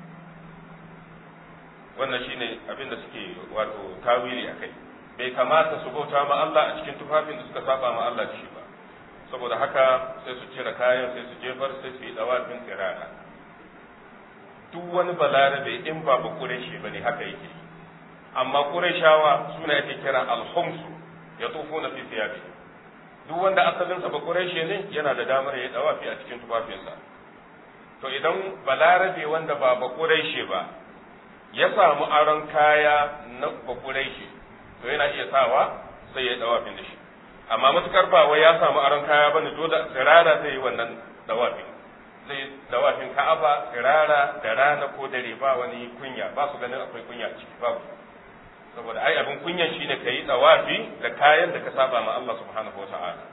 wannan shine abinda suke wato tawili akai bai kamata su bauta ma Allah a cikin tufafin da suka saba ma Allah da shi ba saboda haka sai su cire kayan sai su jefar sai su yi dawafin tsirara duk wani balarabe in ba ba kureshi bane haka yake amma kureshawa suna yake kira alhumsu ya tufo na fifiyabi duk wanda asalinsa ba kureshi ne yana da damar ya dawafi a cikin tufafinsa to idan balarabe wanda ba ba kureshi ba ya samu aron kaya na ba kureshi to yana iya sawa sai ya dawafin da shi amma matukar ba wai ya samu aron kaya bane dole tsirara zai yi wannan dawafin zai dawafin ka'aba tsirara da rana ko dare ba wani kunya ba su ganin akwai kunya a ciki babu saboda ai abin kunyan shine kayi dawafi da kayan da ka saba ma Allah subhanahu wa ta'ala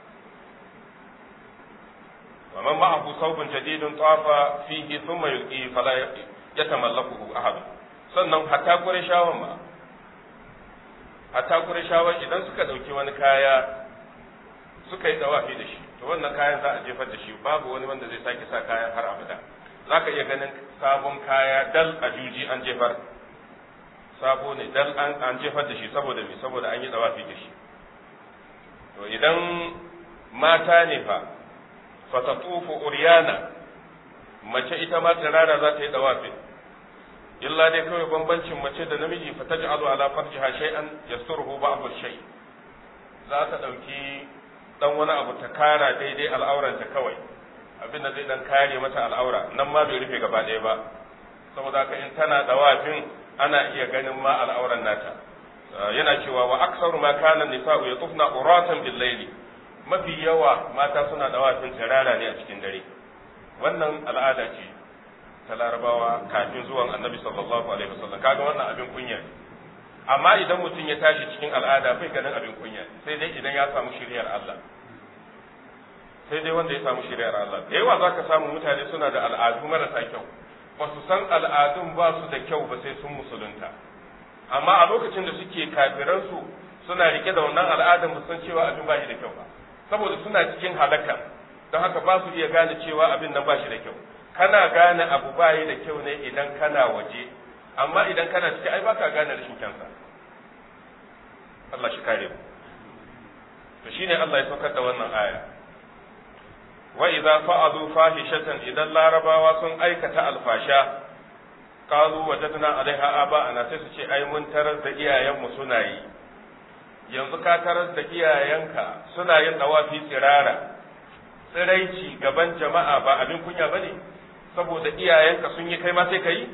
wa man ma'ahu thawbun jadidun tafa fihi thumma yulqi fala yatamallakuhu ahad sannan hatta qurayshawan ma hatta qurayshawan idan suka dauki wani kaya suka yi dawafi da shi to wannan kayan za a jefar da shi babu wani wanda zai sake sa kayan har abada za ka iya ganin sabon kaya dal a juji an jefar sabo ne dal an jefar da shi saboda me saboda an yi dawafi da shi to idan mata ne fa fatatufu uryana mace ita ma tsirara za ta yi dawafi illa dai kawai bambancin mace da namiji fa taj'alu ala farjiha shay'an yasturuhu ba'd shay za ta dauki dan wani abu ta kara daidai al'auranta kawai abinda zai dan kare mata al'aura nan ma bai rufe gaba ɗaya ba saboda haka in tana dawafin ana iya ganin ma al'auran nata yana cewa wa aksaru ma kana nisa'u yatufna uratan bil layli mafi yawa mata suna dawafin tsirara ne a cikin dare wannan al'ada ce ta larabawa kafin zuwan annabi sallallahu alaihi wasallam kaga wannan abin kunya ne amma idan mutum ya tashi cikin al'ada bai ganin abin kunya sai dai idan ya samu shiriyar Allah sai dai wanda ya samu shiriyar Allah da yawa zaka samu mutane suna da al'adu marasa kyau ba su san al'adun ba su da kyau ba sai sun musulunta amma a lokacin da suke kafiransu suna rike da wannan al'adan ba san cewa abin ba shi da kyau ba saboda suna cikin halaka don haka ba su iya gane cewa abin nan ba shi da kyau kana gane abu ba yi da kyau ne idan kana waje amma idan kana ciki ai baka gane rashin kyansa Allah shi kare mu to shine Allah ya saukar da wannan aya wa idza fa'alu fahishatan idan larabawa sun aikata alfasha qalu wajadna alaiha aba'ana sai su ce ai mun tarar da iyayenmu suna yi yanzu ka tarar da iyayenka suna yin dawafi tsirara tsiraici gaban jama'a ba abin kunya bane saboda iyayenka sun yi kai ma sai kai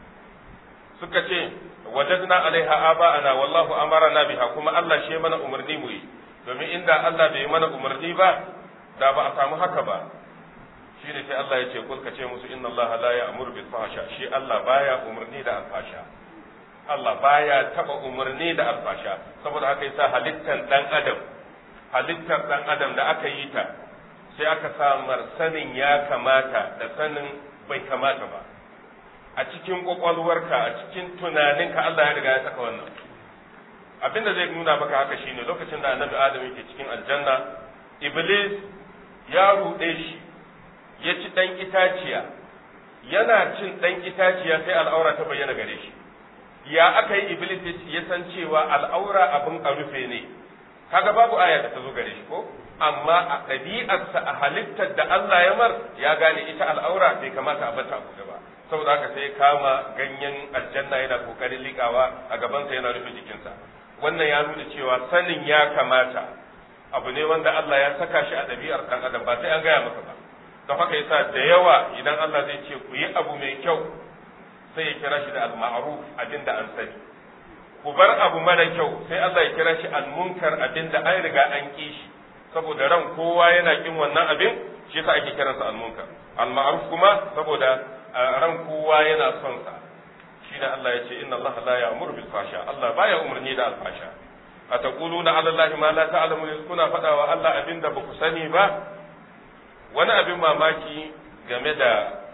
suka ce wajadna alaiha aba'ana wallahu amarna biha kuma Allah shi mana umarni mu yi domin inda Allah bai mana umarni ba da ba a samu haka ba shi ne sai Allah ya ce kul ka ce musu inna Allah la ya'muru bil fahsha shi Allah baya umarni da alfasha Allah baya taba umarni da alfasha saboda haka yasa halittar dan adam halittar dan adam da aka yi ta sai aka samar sanin ya kamata da sanin bai kamata ba a cikin kwakwalwarka a cikin tunaninka Allah ya riga ya saka wannan abin da zai nuna maka haka shine lokacin da annabi adam yake cikin aljanna iblis ya ruɗe shi ya ci ɗan itaciya yana cin ɗan itaciya sai al'aura ta bayyana gare shi ya aka yi iblis ya san cewa al'aura abin a rufe ne kaga babu aya da ta zo gare shi ko amma a ɗabi'arsa a halittar da Allah ya mar ya gane ita al'aura bai kamata a bata a buɗe ba saboda haka sai kama ganyen aljanna yana kokarin likawa a gabansa yana rufe jikinsa wannan ya nuna cewa sanin ya kamata abu ne wanda Allah ya saka shi a ɗabi'ar ɗan adam ba sai an gaya maka ba don haka yasa da yawa idan Allah zai ce ku yi abu mai kyau sai ya kira shi da al-ma'ruf abin da an sani ku bar abu mara kyau sai Allah ya kira shi al-munkar abin da an riga an ki shi saboda ran kowa yana kin wannan abin shi yasa ake kiransa al-munkar al-ma'ruf kuma saboda ran kowa yana son sa shi da Allah ya ce inna Allah la ya'muru bil fasha Allah baya umarni da al-fasha ataquluna ala Allah ma la ta'lamun kuna faɗa wa Allah abinda ba ku sani ba wani abin mamaki game da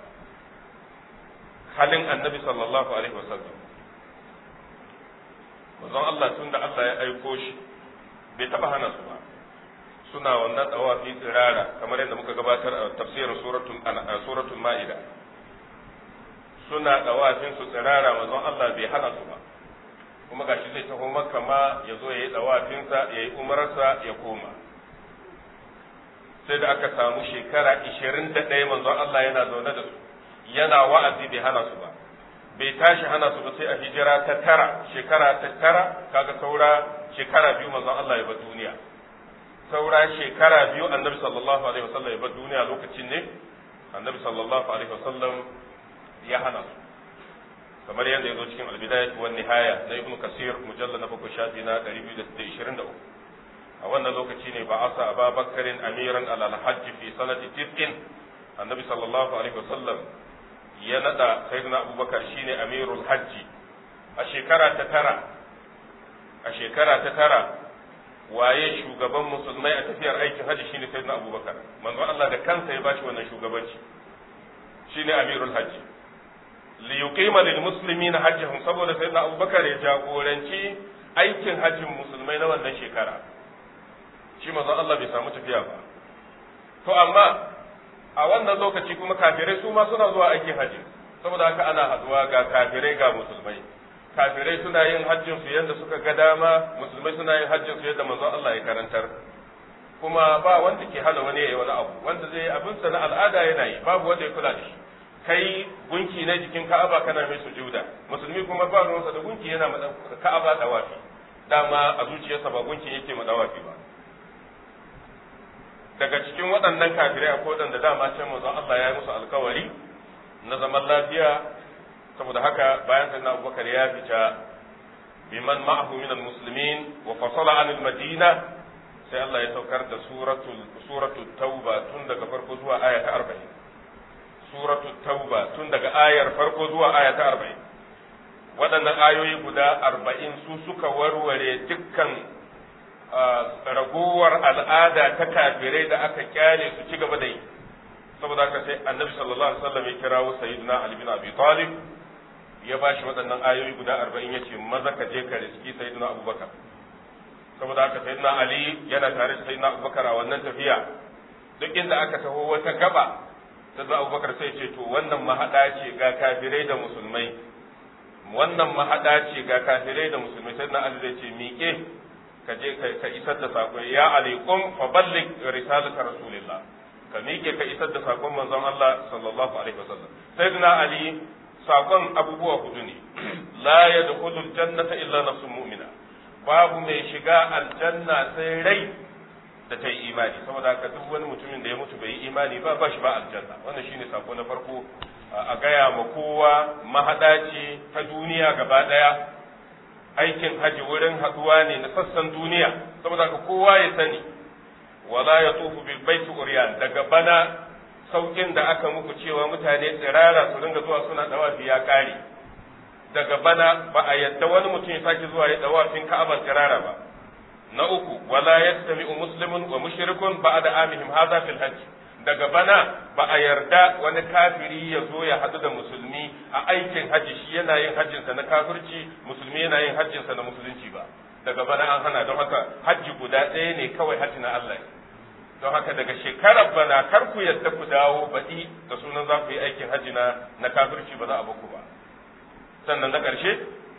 halin annabi sallallahu alaihi wasallam manzon Allah tun da Allah ya aiko shi bai taba hana su ba suna wannan tsawafi tsirara kamar yadda muka gabatar a tafsirin suratul suratul ma'ida suna tsawafin su tsirara manzon Allah bai hana su ba kuma gashi zai taho makka ma ya zo ya yi tsawafinsa ya yi umarsa ya koma sai da aka samu shekara ishirin da ɗaya manzon Allah yana zaune da su yana wa'azi bai hana su ba bai tashi hana su ba sai a hijira ta tara shekara ta tara kaga saura shekara biyu manzon Allah ya bar duniya saura shekara biyu annabi sallallahu alaihi wasallam ya bar duniya lokacin ne annabi sallallahu alaihi wasallam ya hana su kamar yadda ya zo cikin albidayat wa nihaya na ibnu kasir mujallal na bakwai shafi na 223 a wannan lokaci ne ba asa ababakarin amiran alal hajji fi sanati tis'in annabi sallallahu alaihi wasallam ya nada sayyidina abubakar shine amirul hajji a shekara ta tara a shekara ta tara waye shugaban musulmai a tafiyar aikin hajji shine sayyidina abubakar manzo Allah da kansa ya bashi wannan shugabanci shine amirul hajji li yuqima lil muslimina hajjahum saboda sayyidina abubakar ya jagoranci aikin hajjin musulmai na wannan shekara shi manzo Allah bai samu tafiya ba to amma a wannan lokaci kuma kafirai su ma suna zuwa aikin hajji saboda haka ana haduwa ga kafirai ga musulmai kafirai suna yin hajjin su yadda suka ga dama musulmai suna yin hajjin su yadda manzo Allah ya karantar kuma ba wanda ke hana wani yayi wani abu wanda zai abin sa na al'ada yana yi babu wanda ya kula da shi kai gunki na jikin Ka'aba kana mai sujuda musulmi kuma ba ruwansa da gunki yana ma Ka'aba dawafi dama a zuciyarsa ba gunkin yake ma dawafi ba daga cikin waɗannan kafirai akwai waɗanda dama can manzon Allah ya yi musu alkawari na zaman lafiya saboda haka bayan sayyidina Abubakar ya fita biman ma'ahu min almuslimin wa fasala an almadina sai Allah ya saukar da suratul suratul tauba tun daga farko zuwa aya ta 40 suratul tauba tun daga ayar farko zuwa aya ta 40 waɗannan ayoyi guda 40 su suka warware dukkan ragowar al'ada ta kafirai da aka kyale su ci gaba da yi saboda haka sai annabi sallallahu alaihi wasallam ya kirawo sayyidina ali bin abi talib ya bashi waɗannan ayoyi guda arba'in ya ce maza ka je ka riski sayyidina abubakar saboda haka sayyidina ali yana tare da sayyidina abubakar a wannan tafiya duk inda aka taho wata gaba sayyidina abubakar sai ce to wannan mahaɗa ce ga kafirai da musulmai wannan mahaɗa ce ga kafirai da musulmai sayyidina ali zai ce miƙe ka je ka isar da saƙo ya alaikum fa balligh risalata rasulillah ka miƙe ka isar da saƙon manzon Allah sallallahu alaihi wasallam sayyidina ali saƙon abubuwa hudu ne la yadkhulu aljannata illa nafsun mu'mina babu mai shiga aljanna sai rai da ta yi imani saboda haka duk wani mutumin da ya mutu bai yi imani ba ba shi ba aljanna wannan shine sako na farko a gaya ma kowa mahada ce ta duniya gaba daya aikin haji wurin haduwa ne na sassan duniya saboda haka kowa ya sani wala ya tufu bil baiti uryan daga bana saukin da aka muku cewa mutane tsirara su ringa zuwa suna dawafi ya kare daga bana ba a yadda wani mutum ya sake zuwa ya dawafin ka'aba tsirara ba na uku wala yastami'u muslimun wa mushrikun ba'da amihim hadha fil hajj daga bana ba a yarda wani kafiri ya zo ya hadu da musulmi a aikin hajji shi yana yin hajjinsa na kafirci musulmi yana yin hajjinsa na musulunci ba daga bana an hana don haka hajji guda ɗaya ne kawai hajji na Allah don haka daga shekarar bana kar ku yadda ku dawo baɗi da sunan za ku yi aikin hajji na na kafirci ba za a baku ba sannan na ƙarshe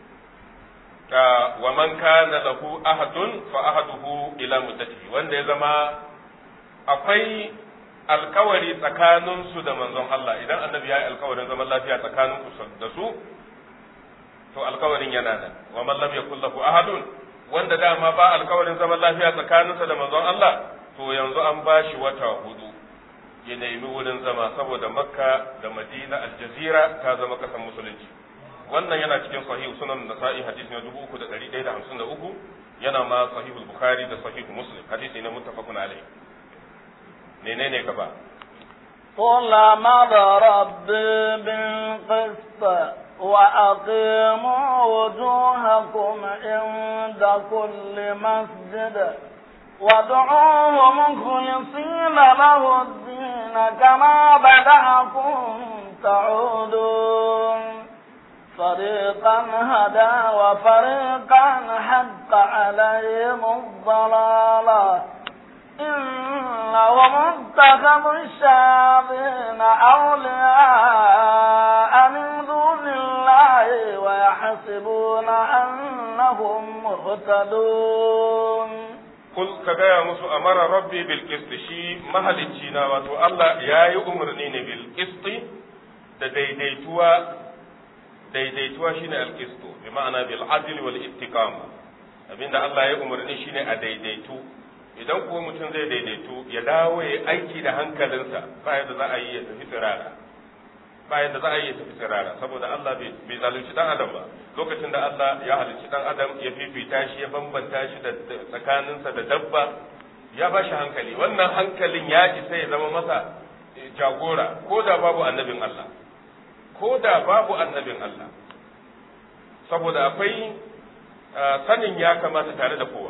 wa man kana lahu ahadun fa ahaduhu ila muddatihi wanda ya zama akwai alkawari tsakanin su da manzon Allah idan annabi ya yi alkawarin zaman lafiya tsakanin ku da su to alkawarin yana nan wa man lam yakul lahu ahadun wanda dama ba alkawarin zaman lafiya tsakaninsa da manzon Allah to yanzu an bashi wata hudu ya nemi wurin zama saboda makka da madina aljazira ta zama kasan musulunci wannan yana cikin sahihu sunan nasa'i hadisi na dubu uku da ɗari ɗaya da hamsin da uku yana ma sahihul bukhari da sahihu muslim hadisi na muttafaqun alayhi menene gaba قل أمر ربي بالقسط وأقيموا وجوهكم عند كل مسجد وادعوه مخلصين له الدين كما بدأكم تعودون فريقا هدى وفريقا حق عليهم الضلالة إنهم اتخذوا الشياطين أولياء من دون الله ويحسبون أنهم مهتدون kul ka gaya musu amara rabbi bil qist shi mahalicci na wato Allah ya yi umarni ne bil qist da daidaituwa daidaituwa shine al qist bi ma'ana bil adl wal istiqama abinda Allah ya umarni shine a daidaitu idan ko mutum zai daidaitu ya dawo ya aiki da hankalinsa ba yadda za a yi ya tafi tsirara ba yadda za a yi ya tafi tsirara saboda Allah bai zalunci dan adam ba lokacin da Allah ya halicci dan adam ya fifita shi ya bambanta shi da tsakaninsa da dabba ya ba shi hankali wannan hankalin ya isa ya zama masa jagora ko da babu annabin Allah ko da babu annabin Allah saboda akwai sanin ya kamata tare da kowa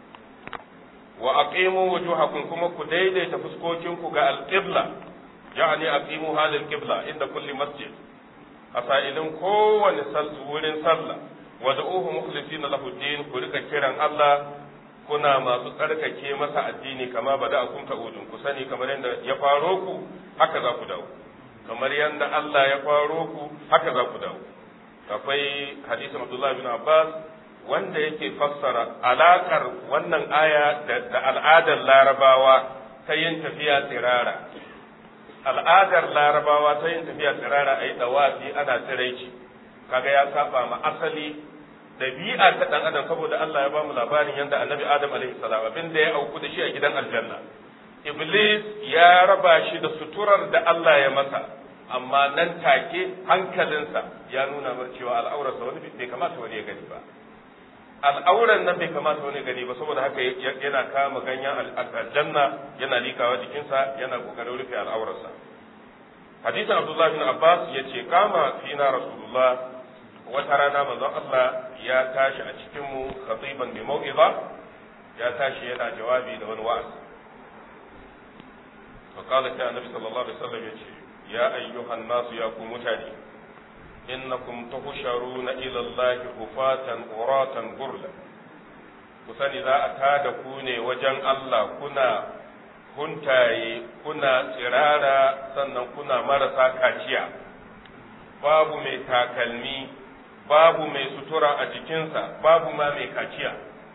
wa aqimu wujuhakum kuma ku daidaita fuskokinku ga alqibla yani aqimu hadal qibla inda kulli masjid a sa'ilin kowane wurin sallah wa da'uhu mukhlisina lahu din ku rika kiran Allah kuna masu tsarkake masa addini kama bada akum ta'udun ku sani kamar yadda ya faro ku haka za ku dawo kamar yadda Allah ya faro ku haka za ku dawo akwai hadisin Abdullah bin Abbas wanda yake fassara alakar wannan aya da al'adar larabawa ta yin tafiya tsirara al'adar larabawa ta yin tafiya tsirara a yi dawafi ana tsiraici kaga ya saba ma asali dabi'a ta dan adam saboda Allah ya bamu labarin yadda annabi Adam alaihi salam abin da ya auku da shi a gidan aljanna Iblis ya raba shi da suturar da Allah ya masa amma nan take hankalinsa ya nuna mar cewa al'aurarsa wani bai kamata wani ya gani ba al'auran nan bai kamata wani gani ba saboda haka yana kama ganyen aljanna yana likawa jikinsa yana kokarin rufe al'aurarsa hadisin abdullahi bin abbas ya ce kama fina rasulullah wata rana manzon allah ya tashi a cikin mu khatiban bi mau'iza ya tashi yana jawabi da wani wa'azi fa qala ta annabi sallallahu alaihi wasallam yace ya ayyuhan nasu ya ku mutane innakum tuhsharuna ila allahi hufatan uratan gurla ku sani za a tada ku ne wajen Allah kuna huntaye kuna tsirara sannan kuna marasa kaciya babu mai takalmi babu mai sutura a jikinsa babu ma mai kaciya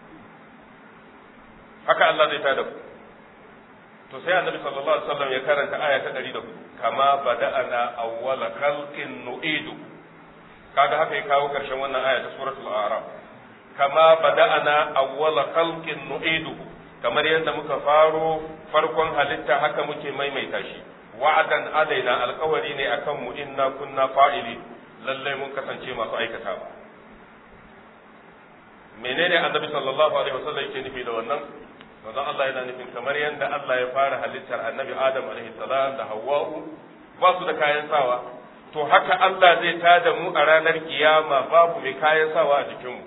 haka Allah zai tada ku to sai annabi sallallahu alaihi wasallam ya karanta aya ta 104 kama bada'ana awwala khalqin nu'idu kaga haka ya kawo karshen wannan aya ta suratul a'raf kama bada'ana awwala khalqin nu'idu kamar yadda muka faro farkon halitta haka muke maimaita shi wa'adan alaina alkawari ne akan mu inna kunna fa'ili lalle mun kasance masu aikatawa menene annabi sallallahu alaihi wasallam yake nufi da wannan manzon Allah yana nufin kamar yadda Allah ya fara halittar annabi Adam alaihi salam da Hawwa'u ba su da kayan sawa to haka Allah zai tada mu a ranar kiyama babu mai kayan sawa a jikinmu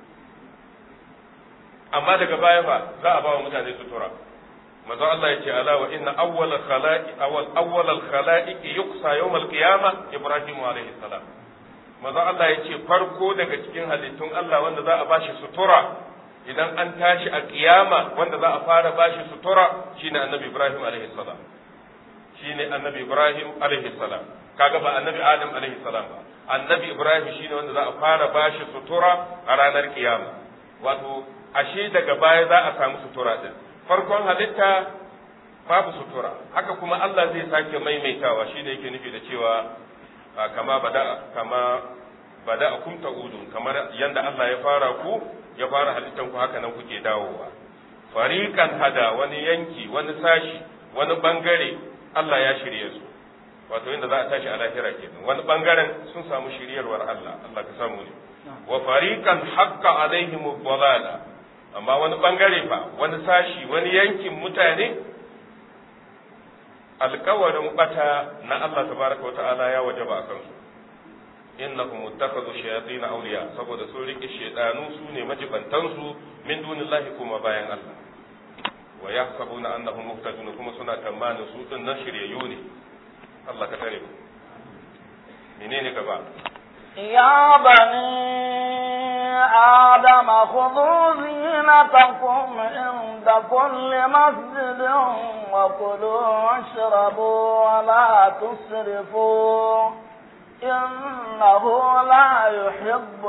amma daga baya fa za a ba wa mutane sutura manzo Allah ya ce ala wa inna awwal khalaqi awwal awwal al khalaiqi yuqsa yawm al qiyama Ibrahim alayhi salam manzo Allah ya ce farko daga cikin halittun Allah wanda za a bashi sutura idan an tashi a kiyama wanda za a fara bashi sutura shine annabi Ibrahim alayhi salam shine annabi Ibrahim alayhi salam kaga ba annabi Adam alayhi salam ba annabi Ibrahim shine wanda za a fara bashi sutura a ranar kiyama wato ashe daga baya za a samu sutura din farkon halitta babu sutura haka kuma Allah zai sake maimaitawa shi ne yake nufi da cewa kama bada kama bada akum ta'udun kamar yanda Allah ya fara ku ya fara halittan ku haka nan kuke dawowa fariqan hada wani yanki wani sashi wani bangare Allah ya shirye su wato inda za a tashi a lahira kenan wani bangaren sun samu shiryarwar Allah Allah ka samu ne wa fariqan haqqa alaihim dhalala amma wani bangare fa wani sashi wani yankin mutane alkawarin bata na Allah tabaraka wa ta'ala ya wajaba a kansu innahum muttakhadhu shayatin awliya saboda sun rike shedanu su ne majibantan su min dunillahi kuma bayan Allah wa yahsabuna annahum muhtadun kuma suna tamanin su din nan shiryayyu ne Allah ka tare ku menene gaba يا بني آدم خذوا زينتكم عند كل مسجد وكلوا واشربوا ولا تسرفوا إنه لا يحب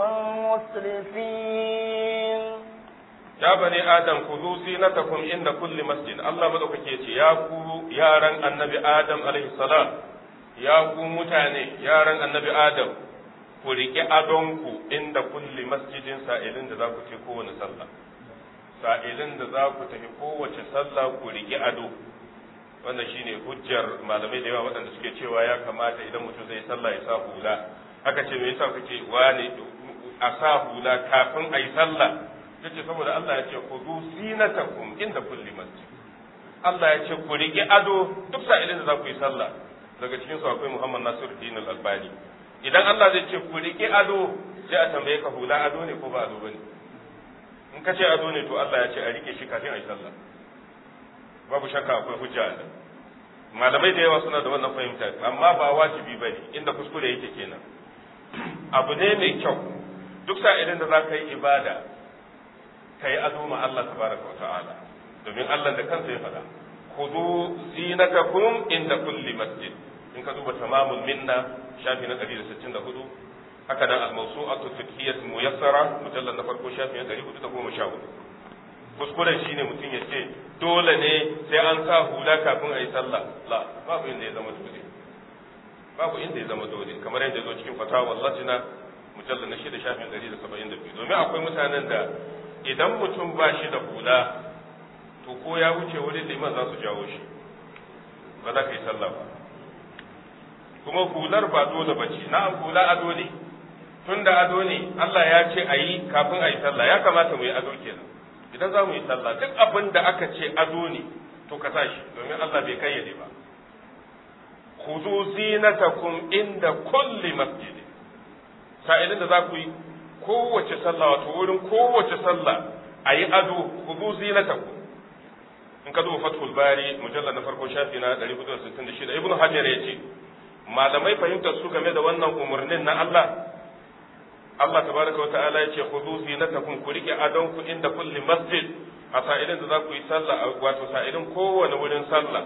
المسرفين ya bani adam khudhu zinatakum inda kulli masjid Allah madaukake ce ya ku yaran annabi adam alaihi salam ya ku mutane yaran annabi adam ku riƙe adonku inda kulli masjidin sa'ilin da za ku ce kowane sallah sa'ilin da za ku tafi kowace sallah ku riƙe ado wannan shine hujjar malamai da yawa waɗanda suke cewa ya kamata idan mutum zai sallah ya sa hula haka ce me yasa kake wane a sa hula kafin a yi sallah yace saboda Allah ya ce ku zu zinatakum inda kulli masjid Allah ya ce ku riƙe ado duk sa'ilin da za ku yi sallah daga cikin su akwai Muhammad Nasiruddin Al-Albani idan Allah zai ce ku riƙe ado sai a tambaye ka hula ado ne ko ba ado bane in ka ce ado ne to Allah ya ce a riƙe shi kafin a yi sallah babu shakka akwai hujja a malamai da yawa suna da wannan fahimta amma ba wajibi bane inda kuskure yake kenan abu ne mai kyau duk sa'ilin da za ka yi ibada ka yi ado ma Allah tabaraka wa ta'ala domin Allah da kansa ya faɗa khudhu zinatakum inda kulli masjid in ka duba tamamul minna shafi na 164 haka nan al-mawsu'atu fiqhiyyah muyassara mujallal na farko shafi na 414 kuskuren shine mutum ya ce dole ne sai an sa hula kafin a yi sallah la babu inda ya zama dole babu inda ya zama dole kamar yadda zo cikin fatawa lajina mujallal na shida shafi na 172 domin akwai mutanen da idan mutum ba shi da hula to ko ya wuce wurin liman za su jawo shi ba za ka yi sallah ba kuma hular ba dole ba ce na'am hula ado ne tun da ado ne Allah ya ce a yi kafin a yi sallah ya kamata mu yi ado kenan idan za mu yi sallah duk abin da aka ce ado ne to ka sa shi domin Allah bai kayyade ba khudhu zinatakum inda kulli masjid sa'ilin da za ku yi kowace sallah wato wurin kowace sallah a yi ado khudhu zinatakum in ka duba fathul bari mujallal na farko shafi na 466 ibnu hajar ya ce malamai fahimtar su game da wannan umarnin na Allah Allah tabaraka wa ta'ala ya ce khudhu zinatakum ku rike adon ku inda kulli masjid a sa'ilin da za ku yi sallah wato sa'ilin kowane wurin sallah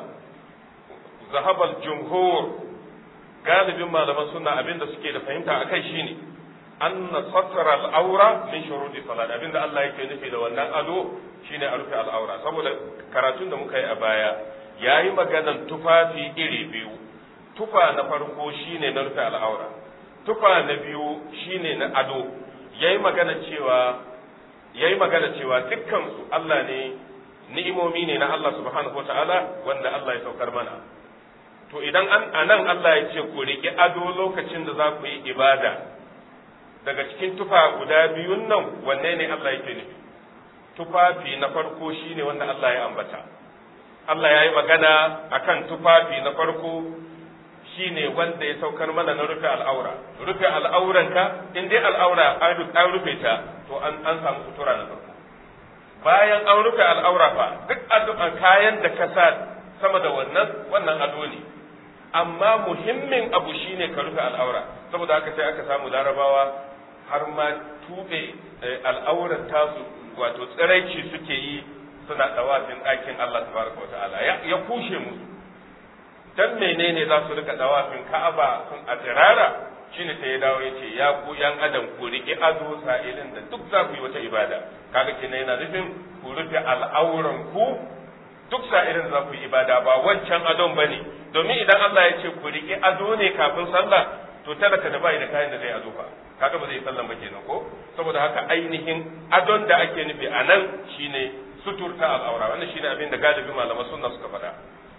zahabal jumhur galibin malaman suna abinda suke da fahimta akai shine anna satara al-awra min shuruti salat abinda Allah yake nufi da wannan ado shine a rufe al'aura saboda karatun da muka yi a baya yayi maganan tufafi iri biyu tufa na farko shine na rufe al'aura tufa na biyu shine na ado yayi magana cewa yayi magana cewa dukkan su Allah ne ni'imomi ne na Allah subhanahu wataala wanda Allah ya saukar mana to idan an anan Allah ya ce ku riƙi ado lokacin da za ku yi ibada daga cikin tufa guda biyun nan wanne ne Allah yake nufi tufafi na farko shine wanda Allah ya ambata Allah ya yi magana akan tufafi na farko shine wanda ya saukar mana na rufe al'aura rufe al'auranka in dai al'aura an rufe ta to an an samu sutura na farko bayan an rufe al'aura fa duk addu'an kayan da ka sa sama da wannan wannan ado ne amma muhimmin abu shine ka rufe al'aura saboda haka sai aka samu larabawa har ma tube al'aurar tasu wato tsiraici suke yi suna dawafin ɗakin Allah tabaraka wa ta'ala ya kushe musu dan menene za su rika dawafin Ka'aba sun a tsirara shine sai ya dawo yace ya ku yan adam ku rike ado sa'ilin da duk za ku yi wata ibada kaga kenan yana nufin ku rufe al'auran ku duk sa'ilin da za ku yi ibada ba wancan adon bane domin idan Allah ya ce ku rike ado ne kafin sallah to talaka da bai da kayan da zai ado fa kaga ba zai sallan ba kenan ko saboda haka ainihin adon da ake nufi a nan shine suturta al'aura wannan shine abin da galibi malaman sunna suka faɗa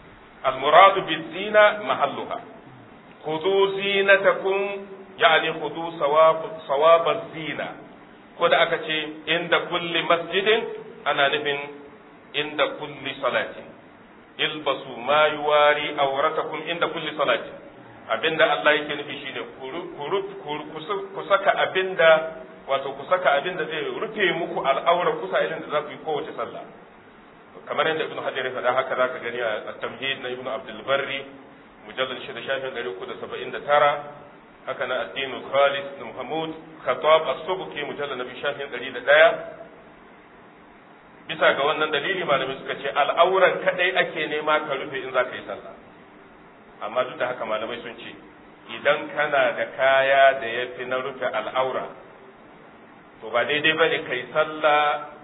المراد بالزينة محلها خذوا زينتكم يعني خذوا صواب صواب الزينة كود أكتي عند كل مسجد أنا نفن عند كل صلاة البسوا ما يواري أورتكم عند كل صلاة abinda Allah yake nufi shine ku saka abinda wato ku saka abinda zai rufe muku al'aura kusa idan da za ku yi kowace sallah kamar yadda ibnu hajar ya faɗa haka zaka gani a tamhid na ibnu abdul barri mujallal shida shafin ɗari uku da saba'in da tara haka na addinu khalis na muhammad khatab as-subki mujallal na biyu shafin ɗari da ɗaya bisa ga wannan dalili malamai suka ce al'auran kadai ake nema ka rufe in za ka yi sallah amma duk da haka malamai sun ce idan kana da kaya da ya fi na rufe al'aura to ba daidai ba ne ka yi sallah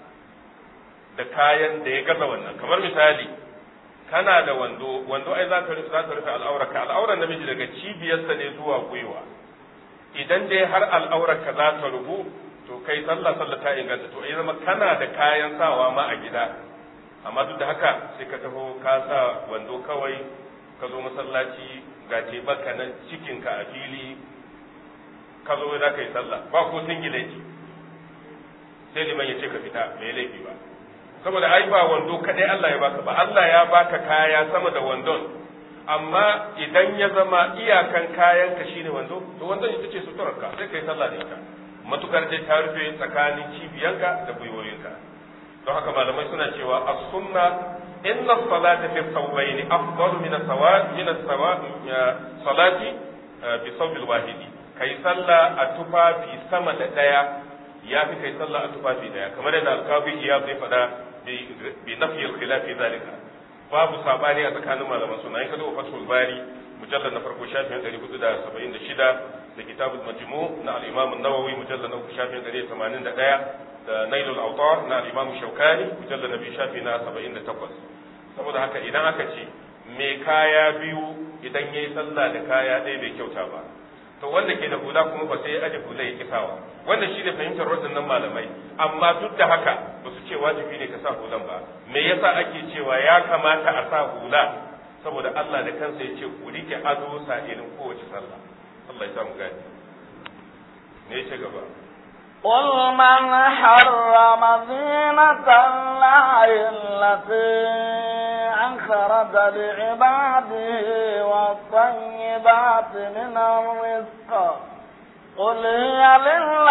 da kayan da ya gaza wannan kamar misali kana da wando wando ai za ka rufe za ka rufe al'aurar ka al'aurar namiji daga cibiyarsa ne zuwa gwiwa idan dai har al'aurar ka za ta rubu to kai sallah sallah ta inganta to ai zama kana da kayan sawa ma a gida amma duk da haka sai ka taho ka sa wando kawai ka zo masallaci ga ce baka nan cikinka a fili ka zo za ka yi sallah ba ko singileti sai liman ya ce ka fita bai laifi ba saboda ai ba wando kadai Allah ya baka ba Allah ya baka kaya sama da wandon amma idan ya zama iyakan kayan ka shine wando to wandon ita ce suturarka sai kai sallah da ita matukar dai ta rufe tsakanin cibiyanka da gwiwoyinka don haka malamai suna cewa as-sunna inna as-salata fi thawbayn afdalu min as-sawat min as-sawat salati bi thawb al-wahid kai sallah a tufafi sama da daya ya fi kai sallah a tufafi daya kamar yadda al-kabi ya zai fada bi nafi al-khilaf zalika babu sabani a tsakanin malaman suna in ka zo fatul bari mujallad na farko shafin 476 da kitabul majmu na al-imam an-nawawi mujallad na shafin 181 da nailul awtar na al-imam shaukani mujallad na biyu shafi na 78 saboda haka idan aka ce me kaya biyu idan yayi sallah da kaya ɗaya bai kyauta ba to wanda ke da hula kuma ba sai ya aje hula ya kisawa wannan shine fahimtar waɗannan malamai amma duk da haka ba su ce wajibi ne ka sa hulan ba me yasa ake cewa ya kamata a sa hula saboda Allah da kansa ya ce ku rike ado sa'ilin kowace sallah Allah ya samu gani me ya ce gaba قل من حرم زينة الله التي أخرج لعباده والطيبات من الرزق قل هي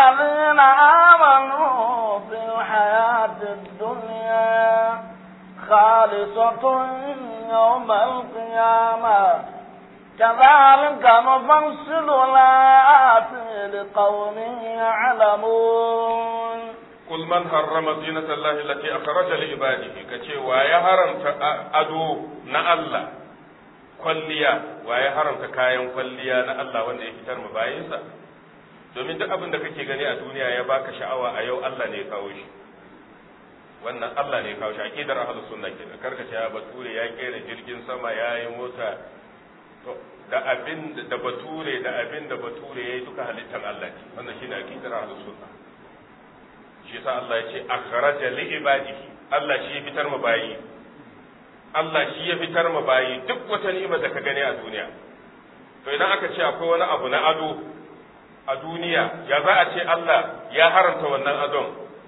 للذين آمنوا في الحياة الدنيا خالصة يوم القيامة كذلك نفصل الآيات لقوم يعلمون قل من حرم زينة الله التي أخرج لعباده كتي ويا حرمت أدو نا الله kwalliya wa ya haramta kayan kwalliya na Allah wanda ya fitar mu bayinsa domin duk abin da kake gani a duniya ya baka sha'awa a yau Allah ne ya kawo shi wannan Allah ne ya kawo shi aqidar ahlus sunna kenan karka ce ya bature ya kera jirgin sama ya yi mota to da abin da bature da abin da bature yayi duka halittar Allah ne wannan shine aqidar ahlus sunna shi yasa Allah ya ce akhraja li ibadihi Allah shi ya fitar mu bayi Allah shi ya fitar mu bayi duk wata ni'ima da ka gani a duniya to idan aka ce akwai wani abu na ado a duniya ya za a ce Allah ya haramta wannan adon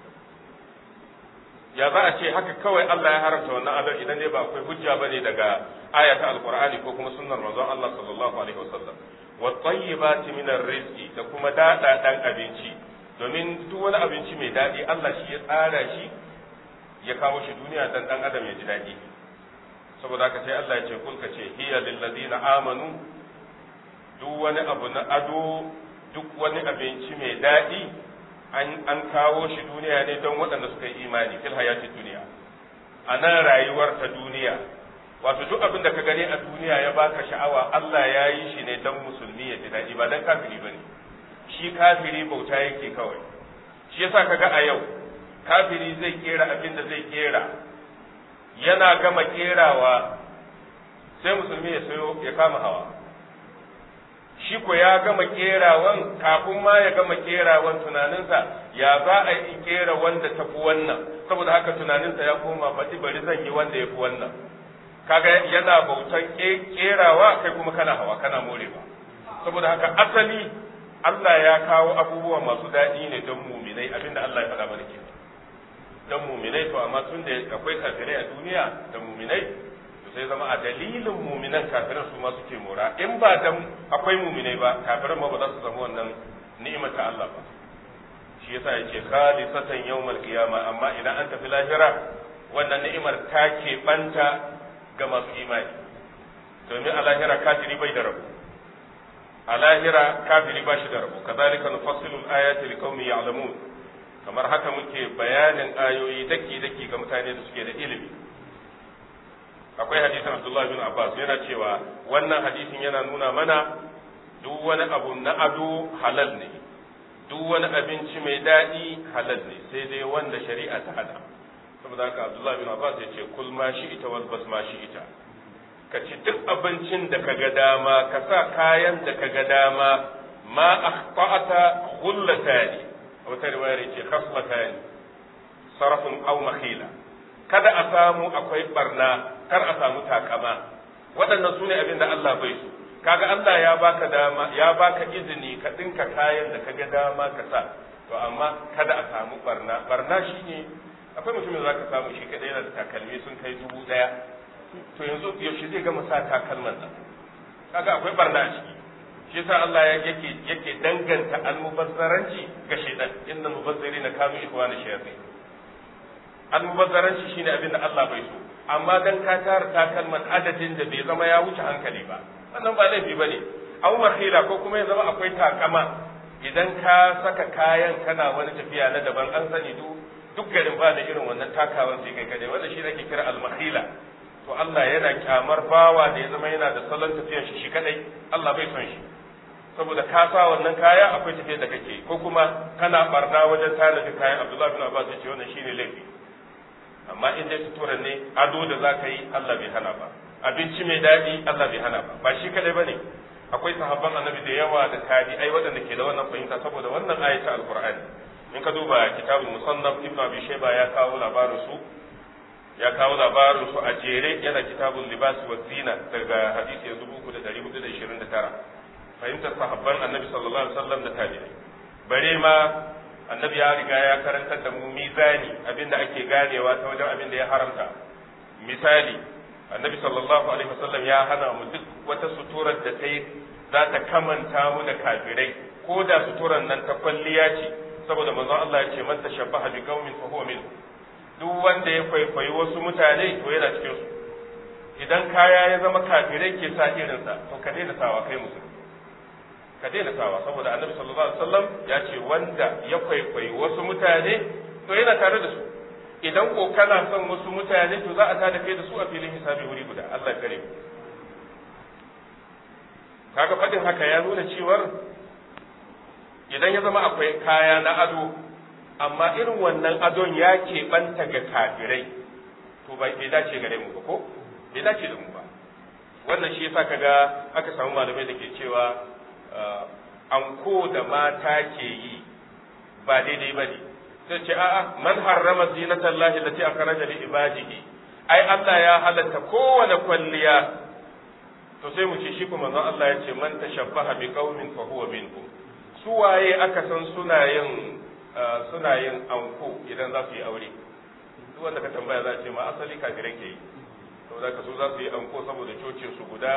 ya za a ce haka kawai Allah ya haramta wannan adon idan dai ba akwai hujja bane daga ayata alqur'ani ko kuma sunnar manzon Allah sallallahu alaihi wasallam wa tayyibati min rizqi da kuma dada dan abinci domin duk wani abinci mai dadi Allah shi ya tsara shi ya kawo shi duniya dan dan adam ya ji dadi saboda haka sai Allah ya ce kulka ce hiya lil ladina amanu duk wani abu na ado duk wani abinci mai daɗi an kawo shi duniya ne don waɗanda suka yi imani fil hayati duniya a nan rayuwar ta duniya wato duk abin da ka gani a duniya ya baka sha'awa Allah ya yi shi ne don musulmi ya ji daɗi ba don kafiri ba ne shi kafiri bauta yake kawai shi yasa ka ga a yau kafiri zai kera abin da zai kera yana gama kerawa sai musulmi ya sayo ya kama hawa shi ko ya gama kerawan kafin ma ya gama kerawan tunaninsa ya za a yi kera wanda ta fi wannan saboda haka tunaninsa ya koma faɗi bari zan yi wanda ya fi wannan kaga yana bautan kerawa kai kuma kana hawa kana morewa saboda haka asali Allah ya kawo abubuwa masu daɗi ne don muminai abinda Allah ya faɗa mana ke don muminai to amma tun da akwai kafirai a duniya da muminai sai zama a dalilin muminan kafiran su ma suke mora in ba dan akwai muminai ba kafiran ma ba za su samu wannan ni'imar ta Allah ba shi yasa yake khalisatan yawmal qiyama amma idan an tafi lahira wannan ni'imar ta ke banta ga masu imani domin a lahira kafiri bai da rabo a lahira kafiri ba shi da rabo kazalika nufassilu al-ayati liqaumin ya'lamun kamar haka muke bayanin ayoyi daki daki ga mutane da suke da ilimi akwai hadisin Abdullah bin Abbas yana cewa wannan hadisin yana nuna mana duk wani abu na ado halal ne duk wani abinci mai daɗi halal ne sai dai wanda shari'a ta hada saboda haka Abdullah bin Abbas ya ce kul ma shi ita wal bas ma shi ita ka ci duk abincin da ka ga dama ka sa kayan da ka ga dama ma akhta'ata khullatani wata riwaya ce khaslatani sarafun aw makhila kada a samu akwai barna kar a samu takama waɗannan su ne abin da Allah bai so kaga Allah ya baka dama ya baka izini ka dinka kayan da kaga dama ka sa to amma kada a samu barna barna shine akwai mutumin da zaka samu shi kadai yana da takalmi sun kai dubu daya to yanzu yaushe zai gama sa takalman nan kaga akwai barna a ciki shi yasa Allah yake yake danganta almubazzaranci ga shaytan innal mubazzirina kanu ikhwana shayatin almubazzaranci shine abin da Allah bai so amma dan ka tara takalman adadin da bai zama ya wuce hankali ba wannan ba laifi bane aw makhila ko kuma ya zama akwai takama idan ka saka kayan kana wani tafiya na daban an sani duk duk garin ba da irin wannan takawan sai kai kadai wanda shi ake kira al-makhila to Allah yana kyamar bawa da ya zama yana da salon tafiyar shi shi kadai Allah bai son shi saboda ka sa wannan kaya akwai tafiyar da kake ko kuma kana barna wajen tanadi kayan Abdullah bin Abbas ya ce wannan shine laifi amma in dai sutura ne ado da za ka yi Allah bai hana ba abinci mai daɗi Allah bai hana ba ba shi kadai bane akwai sahabban annabi da yawa da tabi'ai waɗanda ke da wannan fahimta saboda wannan ayata alqur'ani in ka duba kitabul musannaf ibnu abi shayba ya kawo labarin su ya kawo labarin su a jere yana kitabul libas wa zina daga hadisi 3429 fahimtar sahabban annabi sallallahu alaihi wasallam da tabi'ai bare ma annabi ya riga ya karantar da mu mizani abinda ake ganewa ta wajen abin da ya haramta misali annabi sallallahu alaihi wasallam ya hana mu duk wata suturar da ta yi za ta kamanta mu da kafirai ko da suturar nan ta kwalliya ce saboda manzon Allah ya ce man tashabbaha bi qaumin fa huwa min duk wanda ya kwaikwayi wasu mutane to yana cikin su idan kaya ya zama kafirai ke sa irinsa to ka daina sawa kai musulmi ka daina sawa saboda annabi sallallahu alaihi wasallam ya ce wanda ya kwaikwayi wasu mutane to yana tare da su idan ko kana son wasu mutane to za a tada kai da su a filin hisabi wuri guda Allah ya kare kaga fadin haka ya nuna cewar idan ya zama akwai kaya na ado amma irin wannan adon ya keɓanta ga kafirai to bai dace gare mu ba ko bai dace da mu ba wannan shi yasa kaga aka samu malamai da ke cewa anko da mata ke yi ba daidai ba ne sai ce a'a man harrama zinatan lahi lati akhraja li ibadihi ai Allah ya halatta kowane kwalliya to sai mu ce shi kuma manzon Allah ya ce man tashabbaha bi qaumin fa huwa minhum su waye aka san suna yin suna yin anko idan za su yi aure duk wanda ka tambaya za a ce ma asali kafirai ke yi saboda ka so za su yi anko saboda cocin su guda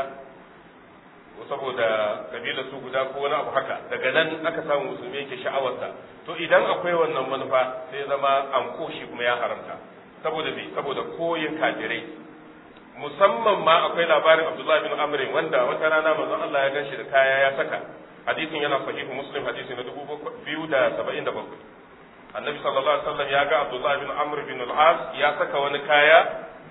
ko saboda kabilar su guda ko wani abu haka daga nan aka samu musulmi yake sha'awarsa to idan akwai wannan manufa sai zama anko shi kuma ya haramta saboda me saboda koyin kafirai musamman ma akwai labarin Abdullahi bin Amr wanda wata rana manzon Allah ya ganshi da kaya ya saka hadisin yana sahihu Muslim hadisi na 2077 Annabi sallallahu alaihi wasallam ya ga Abdullahi bin Amr bin al-As ya saka wani kaya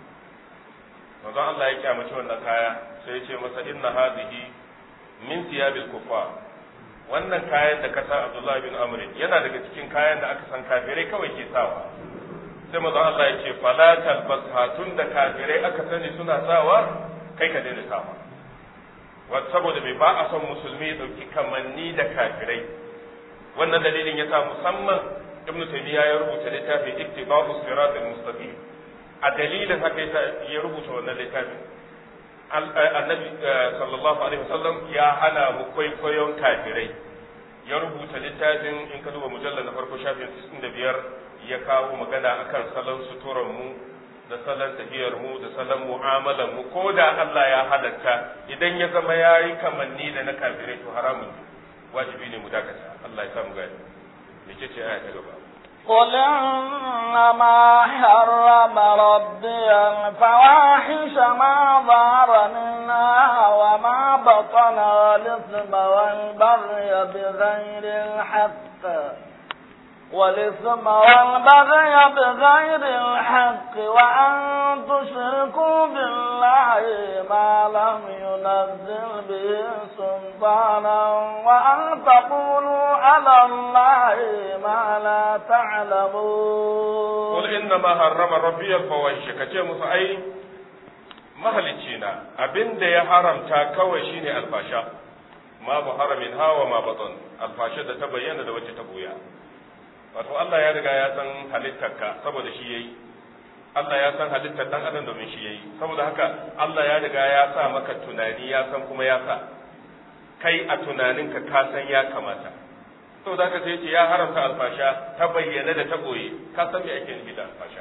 manzon Allah ya kyamaci wannan kaya sai ya ce masa inna hadhihi min thiyabil kuffar wannan kayan da ka sa Abdullahi bin Amr yana daga cikin kayan da aka san kafirai kawai ke sawa sai manzon Allah ya ce fala talbasha tun da kafirai aka sani suna sawa kai ka daina sawa wata saboda bai ba a son musulmi ya dauki kamanni da kafirai wannan dalilin ya sa musamman ibnu taymiya ya rubuta littafin ittiba'u siratal mustaqim a dalilin haka ya rubuta wannan littafin annabi sallallahu alaihi wasallam ya hana mu kwaikwayon kafirai ya rubuta littafin in ka duba mujallar na farko shafin 65 ya kawo magana akan salon suturan mu da salon tafiyar mu da salon mu'amalar mu ko da Allah ya halatta idan ya zama yayi kamanni da na kafirai to haramun wajibi ne mu dakata Allah ya samu gani mece ce aya ta gaba قل إنما حرم ربي الفواحش ما ظهر منها وما بطن والإثم والبغي بغير الحق والإثم والبغي بغير الحق وأن تشركوا بالله ما لم ينزل به سلطانا وأن تقولوا على الله ما لا تعلمون قل إنما حرم ربي الفواحش كتير مسعي mahalicina abin da ya haramta kawai shine alfasha ma bu haramin hawa ma baton alfasha da ta bayyana da wacce ta buya wato Allah ya riga ya san halittarka saboda shi yayi Allah ya san halittar dan adam domin shi yayi saboda haka Allah ya riga ya sa maka tunani ya san kuma ya sa kai a tunaninka ka san ya kamata saboda haka sai ce ya haramta alfasha ta bayyana da ta boye ka san me ake nufi da alfasha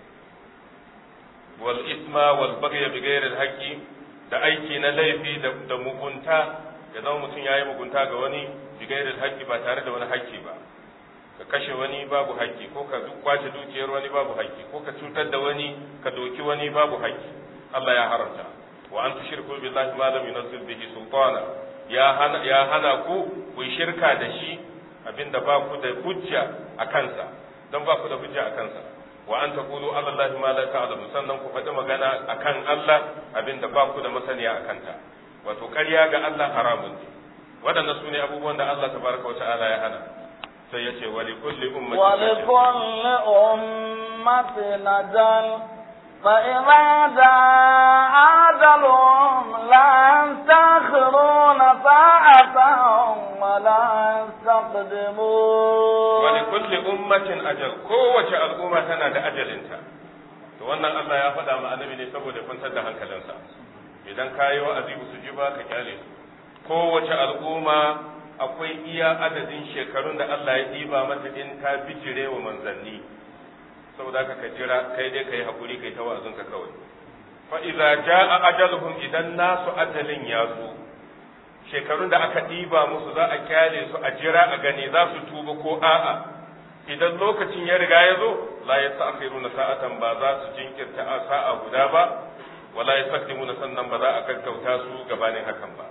wal isma wal baghy bi ghairi al haqqi da aiki na laifi da mugunta ya zama mutum yayi mugunta ga wani bi ghairi al haqqi ba tare da wani haƙƙi ba ka kashe wani babu haƙƙi ko ka kwace dukiyar wani babu haƙƙi ko ka cutar da wani ka doki wani babu haƙƙi Allah ya haramta wa an tushriku billahi ma lam yunzil bihi sultana ya hana ya hana ku ku shirka da shi abinda ba ku da hujja a kansa don ba ku da hujja a kansa wa an taqulu ala allahi ma la ta'lamu sannan ku faɗi magana akan Allah abinda ba ku da masaniya a kanta wato ƙarya ga Allah haramun ne waɗannan su ne abubuwan da Allah tabaraka wa ta'ala ya hana sai ya ce wali kulli ummatin ولكل أمة نجل فإذا جاء أجلهم لا يستأخرون ساعة ولا يستقدمون wali kulli ummatin ajal kowace al'umma tana da ajalinta to wannan Allah ya faɗa ma annabi ne saboda kwantar da hankalinsa idan kayi wa'azi su ji ba ka kyale su kowace al'umma akwai iya adadin shekarun da Allah ya ɗiba mata in ta bijire wa manzanni saboda haka ka jira kai dai kai hakuri kai ta wa'azinka kawai fa idza jaa ajaluhum idan nasu ajalin ya zo shekarun da aka ɗiba musu za a kyale su a jira a gani za su tuba ko a'a idan lokacin ya riga ya zo la yasta'khiruna sa'atan ba za su jinkirta a sa'a guda ba wala yastaqdimuna sannan ba za a gaggauta su gabanin hakan ba